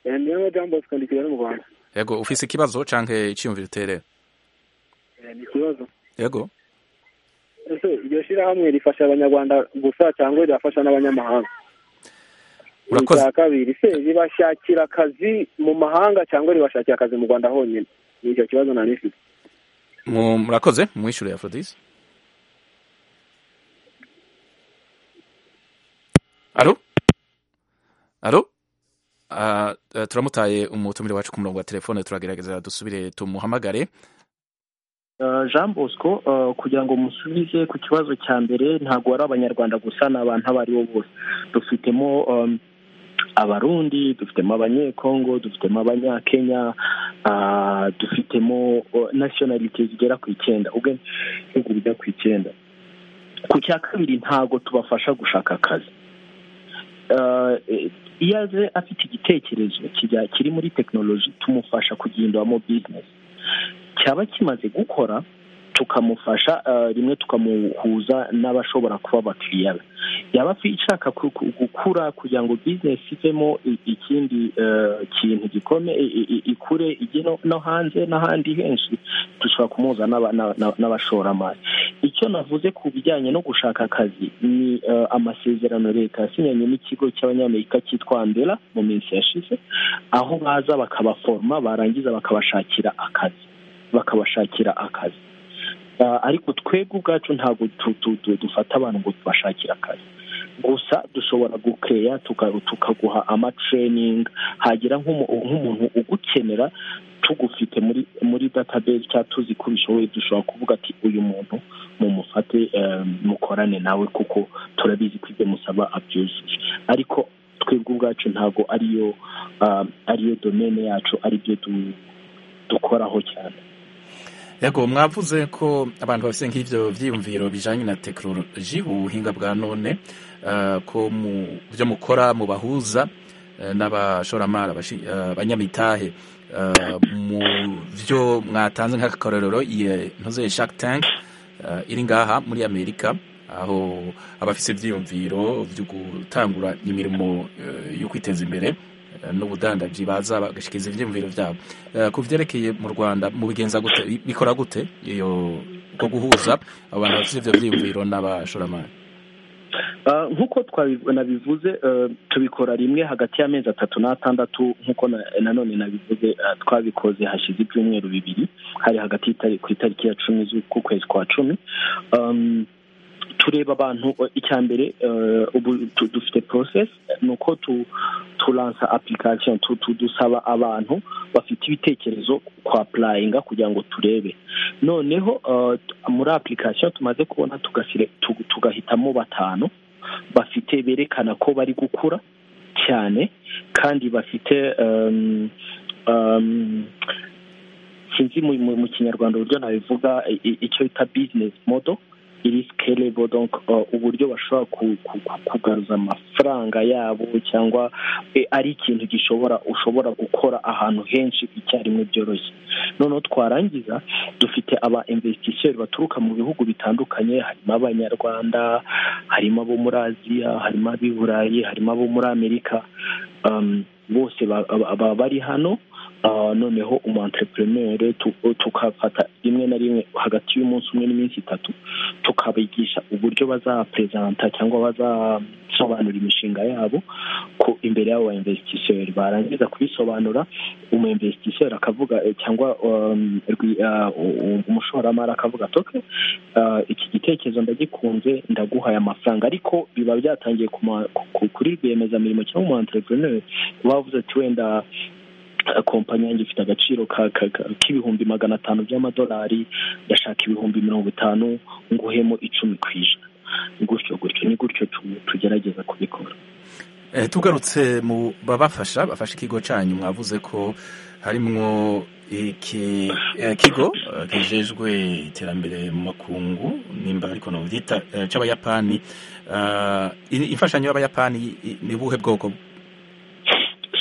Speaker 5: Eh, niyo madamu bosco ndi kigali mu rwanda
Speaker 1: yego ufise ikibazo canke iciyumviro uterera
Speaker 5: Eh, ni ikibazo
Speaker 1: yego
Speaker 5: ese iryo shyirahamwe rifasha abanyarwanda gusa cyangwa rirafasha n'abanyamahanga
Speaker 1: Urakoze.
Speaker 5: icya kabiri se ribashakira akazi mu mahanga cyangwa ribashakira akazi mu rwanda honyine ni icyo kibazo nari nifite
Speaker 1: Mu- murakoze mwishyure aphrodise alo alo Ah, eh, turamutaye umutumire wacu ku murongo wa telefone turagerageza dusubire tumuhamagare
Speaker 7: Eh, jean bosco eh, kugira ngo musubize ku kibazo cya mbere ntabwo ari abanyarwanda gusa ni abantu abo ari bo bose dufitemo em, abarundi dufitemo abanyekongo dufitemo abanyakenya ah, dufitemo eh, nationalite zigera ku icyenda ubwo ibihugu bijya ku icyenda ku cya kabiri ntabwo tubafasha gushaka akazi Eh, eh, iyo aje afite igitekerezo kijya- kiri muri tekinoloji tumufasha kugihinduramo bizinesi cyaba kimaze gukora tukamufasha eh, rimwe tukamuhuza n'abashobora kuba abakiriya be yaba afi- ishaka ku- ku- gukura kugira ngo bizinesi ivemo i- ikindi eh, kintu gikome i- i- i- ikure ijye no- no hanze n'ahandi henshi dushobora kumuhuza n'aba- n'aba- n'aba- n'abashoramari icyo navuze ku bijyanye no gushaka akazi ni eh, amasezerano leta yasinyanye n'ikigo cy'abanyamerika cyitwa andela mu minsi yashize aho baza bakabaforoma barangiza bakabashakira akazi bakabashakira akazi Ah, ariko twebwe ubwacu ntabwo tu- tu- tu- dufata abantu ngo tubashakire akazi gusa dushobora gukeya tuka- tukaguha amatraining hagira nk'umu- nk'umuntu ugukenera tugufite muri muri database cyangwa tuzi ko ubishoboye dushobora kuvuga ati uyu muntu mumufate eh, mukorane nawe kuko turabizi ko ibyo musaba abyujuje ariko twebwe ubwacu ntabwo ariyo ah, ariyo domene yacu aribyo du- dukoraho cyane
Speaker 1: yego mwavuze ko abantu bafite nk'ibyo byiyumviro bijyanye na tekinoloji ubuhinga bwa none eh, ko mu byo mukora mubahuza eh, n'abashoramari abashi- eh, abanyamitahe mu byo mwatanze nk'akarorero iyi ntuze Shark Tank iri ngaha muri amerika aho abafite ibyiyumviro byo gutangura imirimo yo kwiteza imbere n'ubudandaji baza bagashyikiza ibyiyumviro byabo ku byerekeye mu rwanda mu bigenza gute bikora gute iyo ko guhuza abantu bafite ibyo byiyumviro n'abashoramari
Speaker 7: nk'uko nabivuze tubikora rimwe hagati y'amezi atatu n'atandatu nk'uko nanone nabivuze twabikoze hashize ibyumweru bibiri hari hagati ku itariki ya cumi z'ukwezi kwa cumi tureba abantu icya mbere ubu dufite porosesi ni uko turansa application dusaba abantu bafite ibitekerezo kwa purayinga kugira ngo turebe noneho muri application tumaze kubona tugahitamo batanu bafite berekana ko bari gukura cyane kandi bafite sinzi mu kinyarwanda uburyo nabivuga icyo bita bizinesi modo iri sikerebo uburyo bashobora kugaruza amafaranga yabo cyangwa ari ikintu gishobora ushobora gukora ahantu henshi icyarimwe byoroshye noneho twarangiza dufite aba investisseur baturuka mu bihugu bitandukanye harimo abanyarwanda harimo abo muri aziya harimo ab'i burayi harimo abo muri amerika bose baba bari hano noneho umu entrepreneur tukafata rimwe na rimwe hagati y'umunsi umwe n'iminsi itatu tukabigisha uburyo bazaperezanta cyangwa bazasobanura imishinga yabo ku imbere y'abo ba investisseur barangiza kubisobanura umu investisseur akavuga cyangwa umushoramari akavuga atoke iki gitekerezo ndagikunze ndaguhaye amafaranga ariko biba byatangiye kuri rwiyemezamirimo cyangwa umu entrepreneur bavuze ati wenda kompanyi yanjye ifite agaciro k'ibihumbi magana atanu by'amadolari ndashaka ibihumbi mirongo itanu nguhemo icumi ku ijana gutyo gutyo ni gutyo tugerageza kubikora
Speaker 1: tugarutse mu babafasha bafashe ikigo cyanyu mwavuze ko harimo ikigo kijejwe iterambere mu makungu nimba ariko nabyita cy'abayapani imfashanyo y'abayapani ni ubuhe bwoko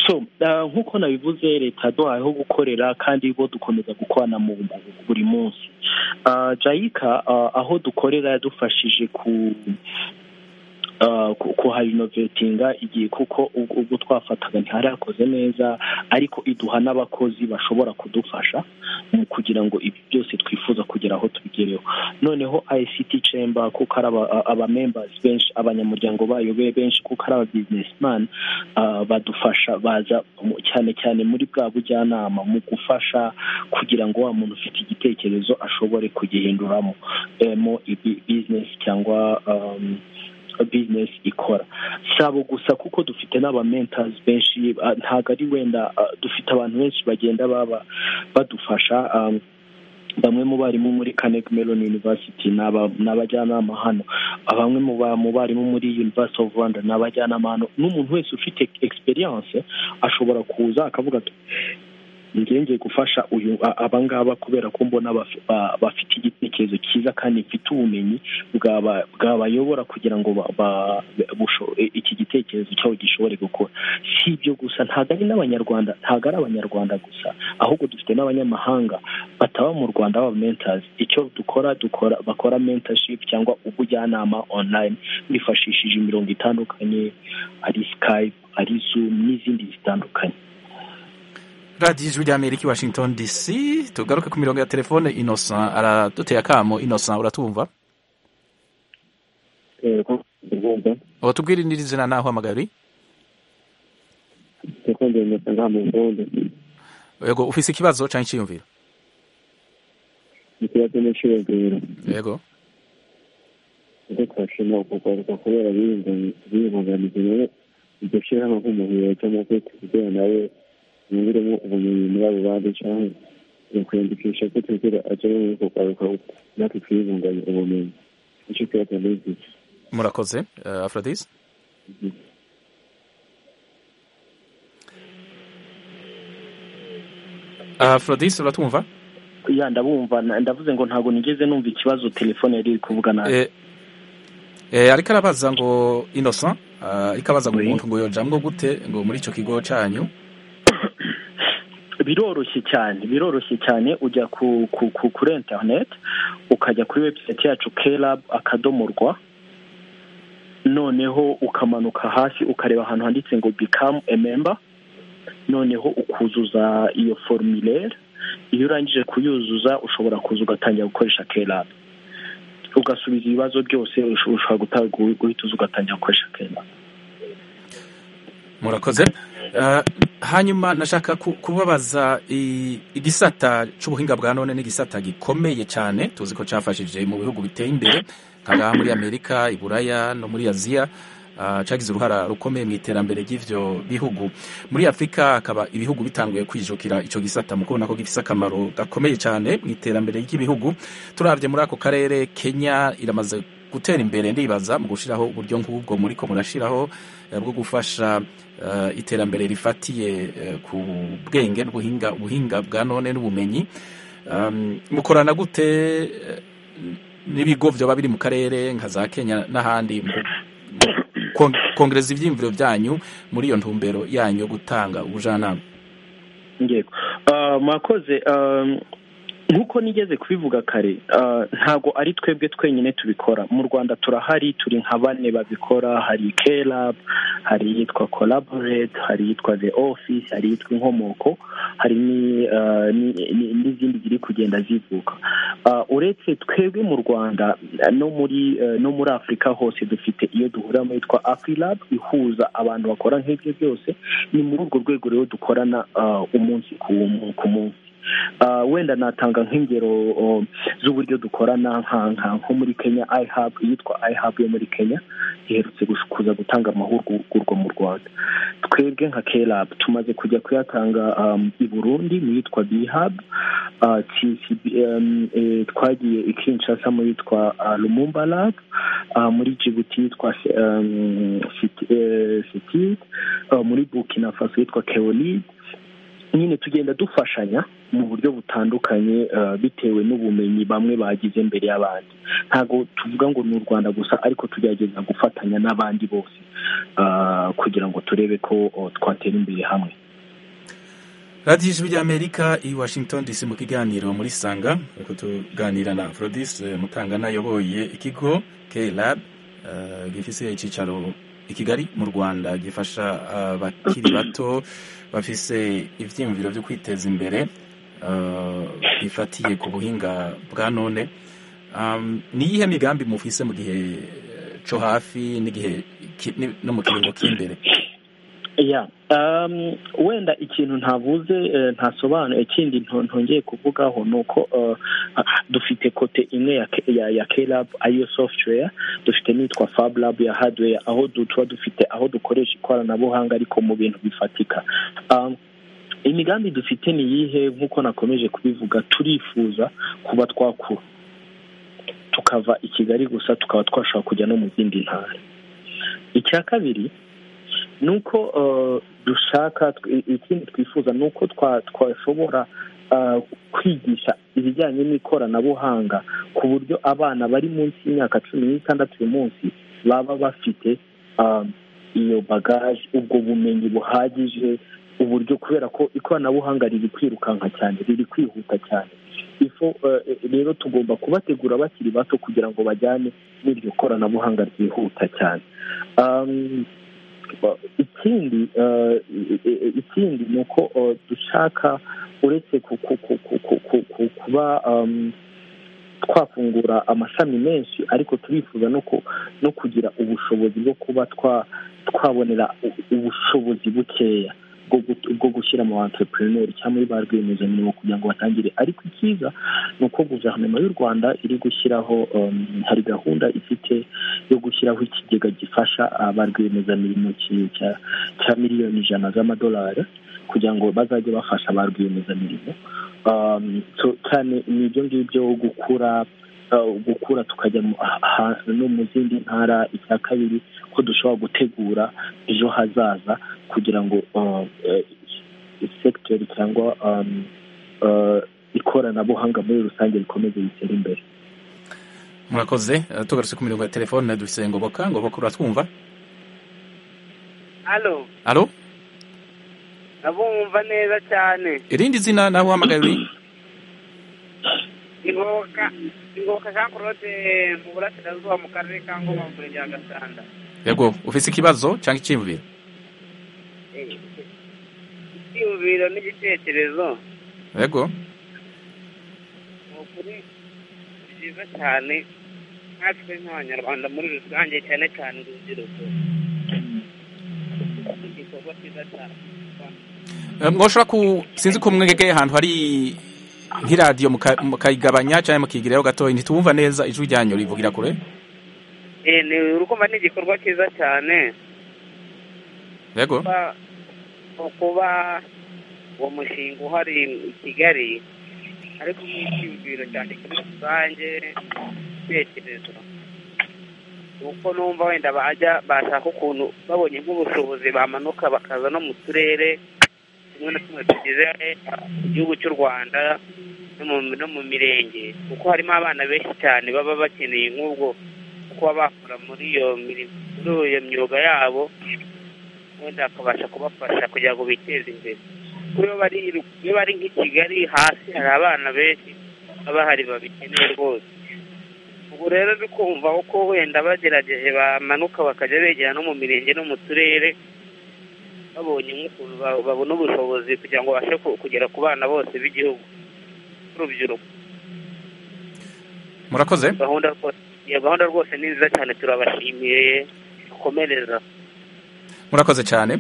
Speaker 7: so nk'uko nabivuze leta duhayeho gukorera kandi bo dukomeza gukorana mu buri munsi jayika aho dukorera yadufashije ku kuharinovetinga igihe kuko ubwo twafataga ntiharakoze neza ariko iduha n'abakozi bashobora kudufasha mu kugira ngo ibi byose twifuza kugera aho tubigereho noneho ICT chamber kuko ari abamembers benshi abanyamuryango bayo be benshi kuko ari ababizinesimani badufasha baza cyane cyane muri bwa bujyanama mu gufasha kugira ngo wa muntu ufite igitekerezo ashobore kugihinduramo mo bizinesi cyangwa business ikora si abo gusa kuko dufite n'abamentazi benshi ntabwo ari wenda dufite abantu benshi bagenda baba badufasha bamwe mu barimu muri kanek melon university ni abajyanama hano bamwe mu barimu muri university of rwanda ni abajyanama hano n'umuntu wese ufite experience ashobora kuza akavuga ati ngiye gufasha uyu abangaba kubera ko mbona bafite igitekerezo cyiza kandi mfite ubumenyi bwabayobora kugira ngo iki gitekerezo cyabo gishobore gukora si ibyo gusa ntabwo ari n'abanyarwanda ntabwo ari abanyarwanda gusa ahubwo dufite n'abanyamahanga bataba mu rwanda baba mentazi icyo dukora dukora bakora mentorship cyangwa ubujyanama online bifashishije imirongo itandukanye ari skype ari zoom n'izindi zitandukanye
Speaker 1: radiyo ijwi ry'amerika i washington dc tugaruke ku mirongo ya telefone inosa araduteye akamo inosa uratwumva ubu tubwire n'iri zina naho hamagari yego ufise ikibazo cyangwa icyiyumviro
Speaker 10: ikibazo n'icyiyumviro
Speaker 1: yego
Speaker 10: reka bashima ukugaruka kubera biyibuganiza rero iryo shyirahamwe nk'umuhiro cyangwa kwiteza nawe yunguremo ubumenyi muri abo bandi cyangwa mu kwiyandikisha ko twigera ajya muri uko kwaruka natwe twiyunganya ubumenyi nicyo twiyata n'izi
Speaker 1: murakoze afrodis afrodis uratwumva
Speaker 7: ya ndabumva ndavuze ngo ntabwo nigeze numva ikibazo telefone yari iri kuvuga nabi
Speaker 1: ariko arabaza ngo innocent ariko abaza ngo umuntu ngo yojamwo gute ngo muri icyo kigo cyanyu
Speaker 4: biroroshye cyane biroroshye cyane ujya ku ku ku kuri interineti ukajya kuri webusayiti yacu kerabu akadomo rwa noneho ukamanuka hasi ukareba ahantu handitse ngo bikamu ememba noneho ukuzuza iyo forumire iyo urangije kuyuzuza ushobora kuza ugatangira gukoresha kerabu ugasubiza ibibazo byose ushobora guhita uza ugatangira gukoresha kerabu
Speaker 1: murakoze hanyuma nashaka kubabaza igisata cy'ubuhinga bwa none n'igisata gikomeye cyane tuzi ko cyafashije mu bihugu biteye imbere nka ngaha muri amerika i buraya no muri aziya cyagize uruhara rukomeye mu iterambere ry'ibyo bihugu muri afurika hakaba ibihugu bitanguye kwijukira icyo gisata mu kubona ko gifite akamaro gakomeye cyane mu iterambere ry'ibihugu turabye muri ako karere kenya iramaze gutera imbere ndibaza mu gushyiraho uburyo nk'ubwo muri ko murashyiraho bwo gufasha iterambere rifatiye ku bwenge n'ubuhinga ubuhinga bwa none n'ubumenyi mukorana gute n'ibigo byaba biri mu karere nka za kenya n'ahandi kongereza ibyiyumviro byanyu muri iyo ntumbero yanyu yo gutanga ubujyanama
Speaker 4: mwakoze nk'uko nigeze kubivuga kare ntabwo ari twebwe twenyine tubikora mu rwanda turahari turi nka bane babikora hari kerabu hari iyitwa koraborete hari iyitwa the office hari iyitwa inkomoko hari n'izindi ziri kugenda zivuka uretse twebwe mu rwanda no muri no muri afurika hose dufite iyo duhuriramo yitwa afurirabu ihuza abantu bakora nk'ibyo byose ni muri urwo rwego rero dukorana umunsi ku munsi wenda natanga nk'ingero z'uburyo dukorana nko muri kenya ihabu iyitwa ihabu yo muri kenya iherutse kuza gutanga amahugurwa mu rwanda twebwe nka kerabu tumaze kujya kuyatanga i burundi mu yitwa bihabu twagiye i kinshasa mu yitwa rumumba labu muri jibuti yitwa siti muri bukina faso yitwa keolide nyine tugenda dufashanya mu buryo butandukanye bitewe n'ubumenyi bamwe bagize mbere y'abandi ntabwo tuvuga ngo ni u rwanda gusa ariko tugerageza gufatanya n'abandi bose kugira ngo turebe ko twatera imbere hamwe
Speaker 1: radiyo ijwi ry'amerika i washington dc mu kiganiro muri sanga ariko tuganira na forodise mutangana ayoboye ikigo kerab gifite icyicaro i kigali mu rwanda gifasha abakiri bato bafise ibyiyumviro byo kwiteza imbere bifatiye ku buhinga bwa none ni iyihe migambi mufise mu gihe cyo hafi n'igihe no mu kiringo cy'imbere
Speaker 4: wenda ikintu ntavuze ntasobanuye ikindi ntongeye kuvugaho ni uko dufite kote imwe ya kerabu ariyo software dufite n'iyitwa fabulabu ya hadiweya aho tuba dufite aho dukoresha ikoranabuhanga ariko mu bintu bifatika imigambi dufite ni iyihe nk'uko nakomeje kubivuga turifuza kuba twakura tukava i kigali gusa tukaba twashobora kujya no mu zindi ntara icya kabiri ni uko dushaka ikindi twifuza ni uko twashobora kwigisha ibijyanye n'ikoranabuhanga ku buryo abana bari munsi y'imyaka cumi n'itandatu uyu munsi baba bafite iyo bagaje ubwo bumenyi buhagije uburyo kubera ko ikoranabuhanga riri kwirukanka cyane riri kwihuta cyane rero tugomba kubategura bakiri bato kugira ngo bajyane n'iryo koranabuhanga ryihuta cyane ikindi ikindi ni uko dushaka uretse kuba twafungura amashami menshi ariko turifuza no kugira ubushobozi bwo kuba twabonera ubushobozi bukeya bwo gushyira mu entrepreneur cyangwa muri ba rwiyemezamirimo kugira ngo batangire ariko icyiza ni uko guverinoma y'u rwanda iri gushyiraho hari gahunda ifite yo gushyiraho ikigega gifasha ba rwiyemezamirimo cya miliyoni ijana z'amadolari kugira ngo bazajye bafasha ba rwiyemezamirimo cyane ni ibyo ngibyo gukura gukura tukajya no mu zindi ntara icya kabiri ko dushobora gutegura ejo hazaza kugira ngo sekiteri cyangwa ikoranabuhanga muri rusange rikomeze ritere imbere
Speaker 1: murakoze tugarutse ku mirongo ya telefone dufite ngoboka ngoboka uratwumva
Speaker 11: alo
Speaker 1: alo
Speaker 9: abumva neza cyane
Speaker 1: irindi zina nawe uhamagaye uri
Speaker 9: ingoka ingoka jean claude mu burasirazuba mu karere ka ngoma mu murenge wa gasanda
Speaker 1: yego ufite ikibazo cyangwa icyiyumviro
Speaker 9: Eh, icyiyumviro n'igitekerezo
Speaker 1: yego
Speaker 9: ni ukuri ni byiza cyane natwe nk'abanyarwanda muri rusange cyane cyane urubyiruko ni igikorwa cyiza cyane
Speaker 1: Eh, mwoshobora ku sinzi ko mwegeye ahantu hari nk'iradiyo muka- mukayigabanya cyangwa mukigirayo gatoya ntitubumva neza ijwi ryanyu rivugira kure
Speaker 9: Eh, ni urukumva ni igikorwa cyiza cyane
Speaker 1: yego
Speaker 9: kuba kuba uwo mushinga uhari i kigali ariko nk'icyumviro cyane kuri rusange ibitekerezo kuko numva wenda bajya bashaka ukuntu babonye nk'ubushobozi bamanuka bakaza no mu turere tumwe na tumwe tugize igihugu cy'u rwanda no mu- no mu mirenge kuko harimo abana benshi cyane baba bakeneye nk'ubwo kuba bakora muri iyo mirimo muri iyo myuga yabo wenda akabasha kubafasha kugira ngo biteze imbere kuko iyo bari iyo bari nk'i kigali hasi hari abana benshi baba bahari babikeneye rwose ubwo rero ndi kumva uko wenda bagerageje bamanuka bakajya begera no mu mirenge no mu turere babonye nk'ukuntu ba- babona ubushobozi kugira ngo babashe ku- kugera ku bana bose b'igihugu n'urubyiruko
Speaker 1: murakoze
Speaker 9: gahunda rwose iyo gahunda rwose ni nziza cyane turabashimiye dukomereza
Speaker 1: murakoze cyane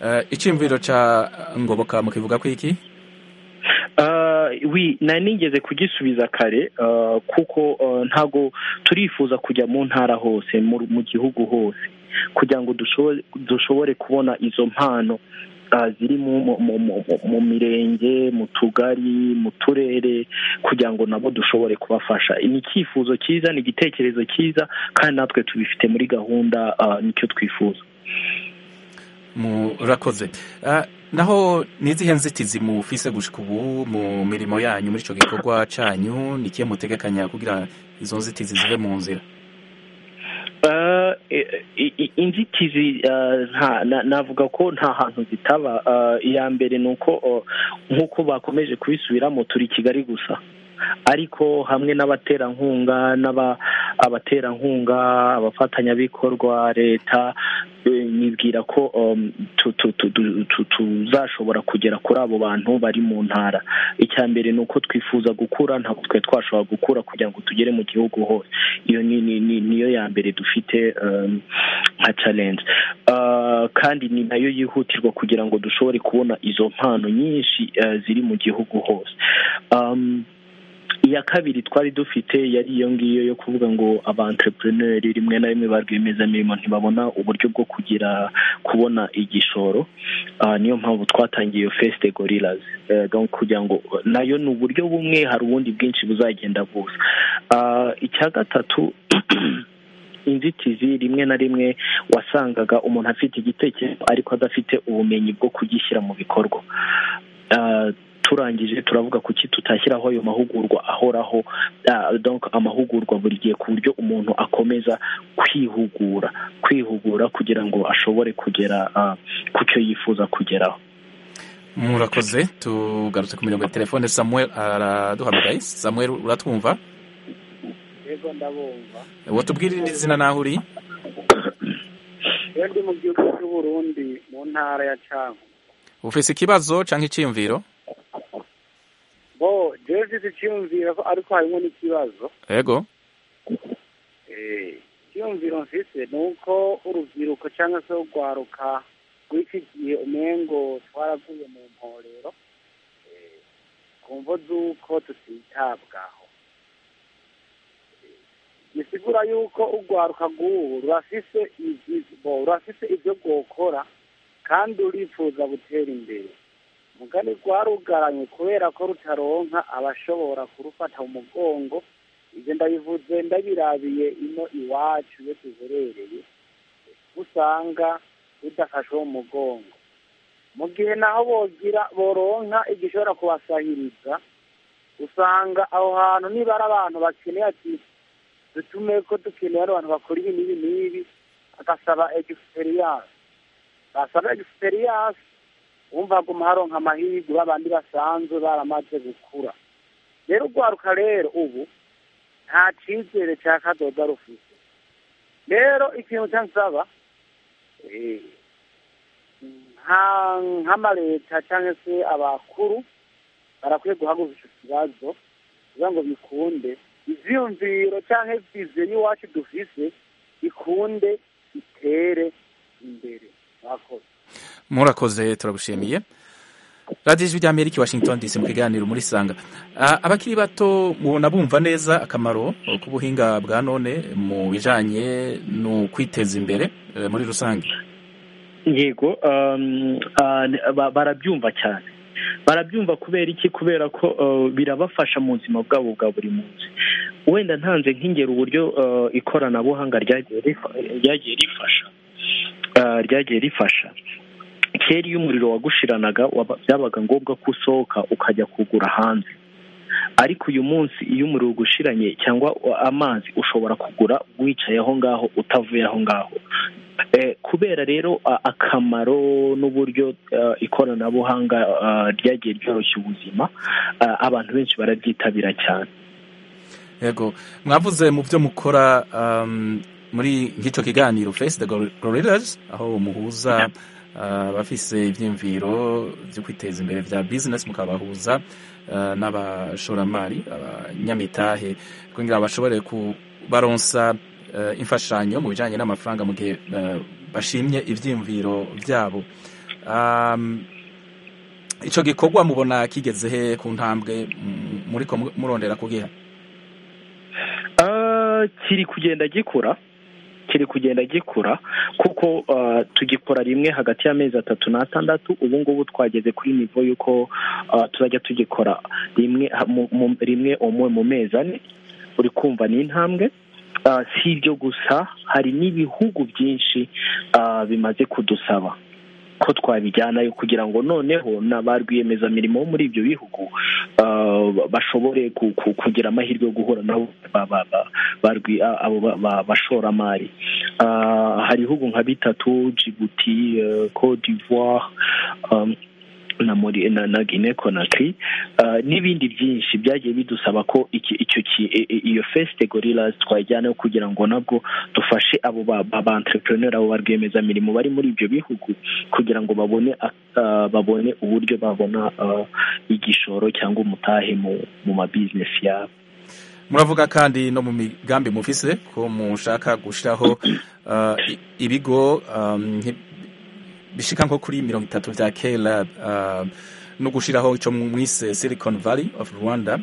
Speaker 1: Eh, icyiyumviro cya ngoboka mukivuga ko iki
Speaker 4: Ah, wi nari nigeze kugisubiza kare ah, kuko ah, ntago turifuza kujya mu ntara hose mu mu gihugu hose kugira ngo dushobore dushobore kubona izo mpano ah, ziri mu mu- mu- mu- mu mirenge mu tugari mu turere kugira ngo nabo dushobore kubafasha ni icyifuzo cyiza ni igitekerezo cyiza kandi natwe tubifite muri gahunda ah, nicyo twifuza
Speaker 1: murakoze Eh, naho ni izihe nzitizi mufise gushika ubu mu mirimo yanyu muri icyo gikorwa cyanyu ni ikihe mutegekanya kugira izo nzitizi zive mu nzira
Speaker 4: Uh, i- i- inzitizi uh, nta- na- navuga ko nta hantu zitaba Uh, iya mbere ni uko uh, nk'uko bakomeje kubisubiramo turi kigali gusa ariko hamwe n'abaterankunga n'aba abaterankunga abafatanyabikorwa leta eh, nibwira ko um, tu- tu- tu- tu- tu- tuzashobora kugera kuri abo bantu bari mu ntara icya mbere ni uko twifuza gukura ntabwo twe twashobora gukura kugira ngo tugere mu gihugu hose iyo ni ni- ni- niyo ya mbere dufite um, nka challenge Uh, kandi ni nayo yihutirwa kugira ngo dushobore kubona izo mpano nyinshi uh, ziri mu gihugu hose um, iya kabiri twari dufite yari iyo ngiyo yo kuvuga ngo abantrepreneri rimwe na rimwe ba rwiyemezamirimo ntibabona uburyo bwo kugira kubona igishoro Ah, niyo mpamvu twatangiye iyo fesite gorilazi kugira ngo nayo ni uburyo bumwe hari ubundi bwinshi buzagenda buza Ah, icya gatatu inzitizi rimwe na rimwe wasangaga umuntu afite igitekerezo ariko adafite ubumenyi bwo kugishyira mu bikorwa Ah, turangije turavuga kuki tutashyiraho ayo mahugurwa ahoraho Ah, donc amahugurwa buri gihe ku buryo umuntu akomeza kwihugura kwihugura kugira ngo ashobore kugera ah, ku cyo yifuza kugeraho
Speaker 1: murakoze tugarutse ku mirongo ya telefone samuel araduhamagaye samuel uratwumva
Speaker 7: yego ndabumva
Speaker 1: uwo tubwire irindi zina naho uri
Speaker 7: iyo ndi mu gihugu cy'uburundi mu ntara ya cango
Speaker 1: ufite ikibazo cyangwa icyiyumviro
Speaker 7: bo jewe mfite icyiyumviro ariko harimo n'ikibazo
Speaker 1: yego
Speaker 7: Eh, icyiyumviro mfite ni uko urubyiruko cyangwa se urwaruka rw'iki gihe umengo twaravuye mu mporero eh, ku mvo z'uko tutitabwaho gisigura yuko urwaruka rw'ubu rurafise ibyiza bo rurafise ibyo rwokora kandi rurifuza gutera imbere mugani rwarugaranye kubera ko rutaronka abashobora kurufata mu mugongo ibyo ndabivuze ndabirabiye ino iwacu iyo duherereye usanga rudafashwe mu mugongo mu gihe naho bogira boronka igishobora kubasahiriza usanga aho hantu nibara abantu bakeneye ati dutume ko dukeneye abantu bakora ibi n'ibi n'ibi agasaba egisperiyanse basaba egisperiyanse wumva aguma haronka amahirwe babandi basanzwe baramaze gukura rero urwaruka rero ubu nta cyizere cya kadoda rufite rero ikintu cyansaba eh, nka- nk'amaleta cyangwa se abakuru barakwiye guhaguruka icyo kibazo kugira ngo bikunde ivyiyumviro cyangwa ivyizeye iwacu dufise bikunde bitere imbere mwakoze
Speaker 1: murakoze turagushimiye radiyo ijwi rya amerika i washington dc mu kiganiro muri sanga Ah, abakiri bato mubona bumva neza akamaro k'ubuhinga bwa none mu bijanye no kwiteza imbere eh, muri rusange
Speaker 4: yego um, ah, ni- ba- barabyumva cyane barabyumva kubera iki kubera ko uh, birabafasha mu buzima bwabo bwa buri munsi wenda ntanze nk'ingero uburyo uh, ikoranabuhanga ryagiye rifa- ryagiye rifasha uh, ryagiye rifasha kera iyo umuriro wagushiranaga waba- byabaga ngombwa ko usohoka ukajya kugura hanze ariko uyu munsi iyo umuriro ugushiranye cyangwa amazi ushobora kugura wicaye aho ngaho utavuye aho ngaho Eh, kubera rero a- akamaro n'uburyo eh, ikoranabuhanga eh, ryagiye ryoroshya ubuzima eh, abantu benshi barabyitabira cyane
Speaker 1: yego mwavuze mu byo mukora um, muri nk'icyo kiganiro face the Gor- gorillas aho muhuza ah, abafise ibyiyumviro byo kwiteza imbere bya business mukabahuza ah, n'abashoramari abanyamitahe kugira ngo bashobore kubaronsa eh, imfashanyo mu bijyanye n'amafaranga mu gihe eh, bashimye ibyiyumviro byabo Um, ico gikorwa mubona kigeze he ku ntambwe m- muriko mu- murondera kugiha
Speaker 4: Ah, kiri kugenda gikura kiri kugenda gikura kuko ah, tugikora rimwe hagati y'amezi atatu n'atandatu ubu ngubu twageze kuri nivo y'uko ah, tuzajya tugikora rimwe ha- mu- mu- rimwe umwe mu mezi ane uri kumva ni intambwe Ah, si ibyo gusa hari n'ibihugu byinshi ah, bimaze kudusaba ko twabijyanayo kugira ngo noneho n'aba rwiyemezamirimo bo muri ibyo bihugu ah, bashobore ku- ku- kugira amahirwe yo guhura nabo ba- ba- ba- ba rwi- a- abo ba- ba- bashoramari Ah, hari ibihugu nka bitatu jibuti eh, cote d'ivoire um, na muri na, na Guinea Conakry ah, n'ibindi byinshi byagiye bidusaba ko iki icyo ki- i- i- iyo Feste Gorillas twajyanayo kugira ngo nabwo dufashe abo ba ba- ba entrepreneur abo ba rwiyemezamirimo bari muri ibyo bihugu kugira ngo babone ak- ah, babone uburyo babona ah, igishoro cyangwa umutahe mu mu ma business yabo
Speaker 1: muravuga kandi no mu migambi mufise ko mushaka gushiraho uh, i- ibigo um, nki- bishika nko kuri mirongo itatu vya kera uh, no gushiraho ico mwise silicon valley of rwanda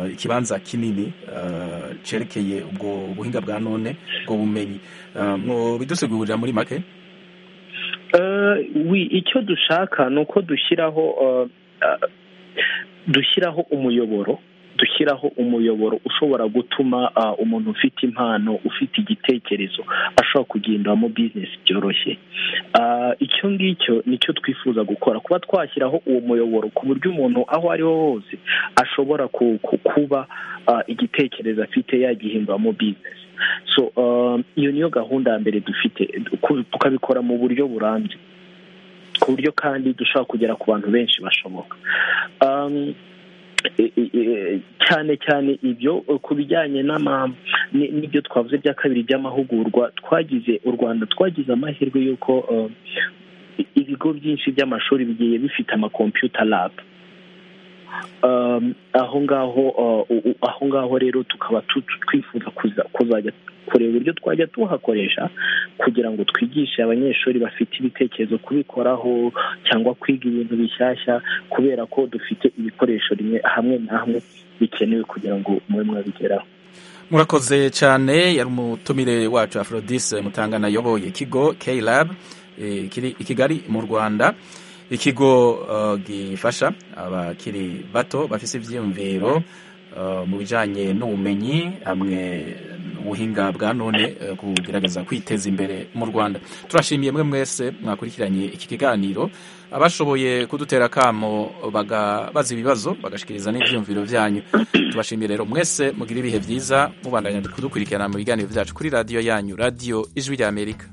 Speaker 1: uh, ikibanza kinini uh, cerekeye ubwo buhinga bwa none ubwo bumenyi uh, mwobidusigurira muri make
Speaker 4: Eh, wi icyo dushaka ni uko dushyiraho eh, eh, dushyiraho umuyoboro dushyiraho umuyoboro ushobora gutuma ah, umuntu ufite impano ufite igitekerezo ashobora kugenderamo bizinesi byoroshye Ah, icyo ngicyo nicyo twifuza gukora kuba twashyiraho uwo muyoboro ku buryo umuntu aho ari ho hose ashobora ku- ku- kuba ah, igitekerezo afite yagihinduramo bizinesi so ah, iyo niyo gahunda ya mbere dufite ku- tukabikora mu buryo burambye ku buryo kandi dushobora kugera ku bantu benshi bashoboka Um, e- e- e- cyane cyane ibyo eh, ku bijyanye n'ama- ni- n'ibyo twavuze bya kabiri by'amahugurwa twagize u rwanda twagize amahirwe y'uko eh, i- ibigo byinshi by'amashuri bigiye bifite amakompiyuta labu um, aho ngaho uh, u- u- aho ngaho rero tukaba tu- tu- twifuza kuza- kuzajya kureba uburyo twajya tuhakoresha kugira ngo twigishe abanyeshuri bafite ibitekerezo kubikoraho cyangwa kwiga ibintu bishyashya kubera ko dufite ibikoresho rimwe hamwe na hamwe bikenewe kugira ngo mube mwabigeraho
Speaker 1: murakoze cyane yari umutumire wacu afrodise mutangana ayoboye ikigo klab eh, kiri i kigali mu rwanda ikigo eh, gifasha abakiri bato bafise ibyiyumviro eh, mu bijyanye n'ubumenyi hamwe n'ubuhinga bwa none eh, kugerageza kwiteza imbere mu rwanda turashimiye mwe mwese mwakurikiranye iki kiganiro abashoboye kudutera akamo baga- baza ibibazo bagashikiriza n'ibyiyumviro byanyu tubashimiye rero mwese mugire ibihe byiza mubandanya kudukurikirana mu biganiro byacu kuri radiyo yanyu radiyo ijwi ry'amerika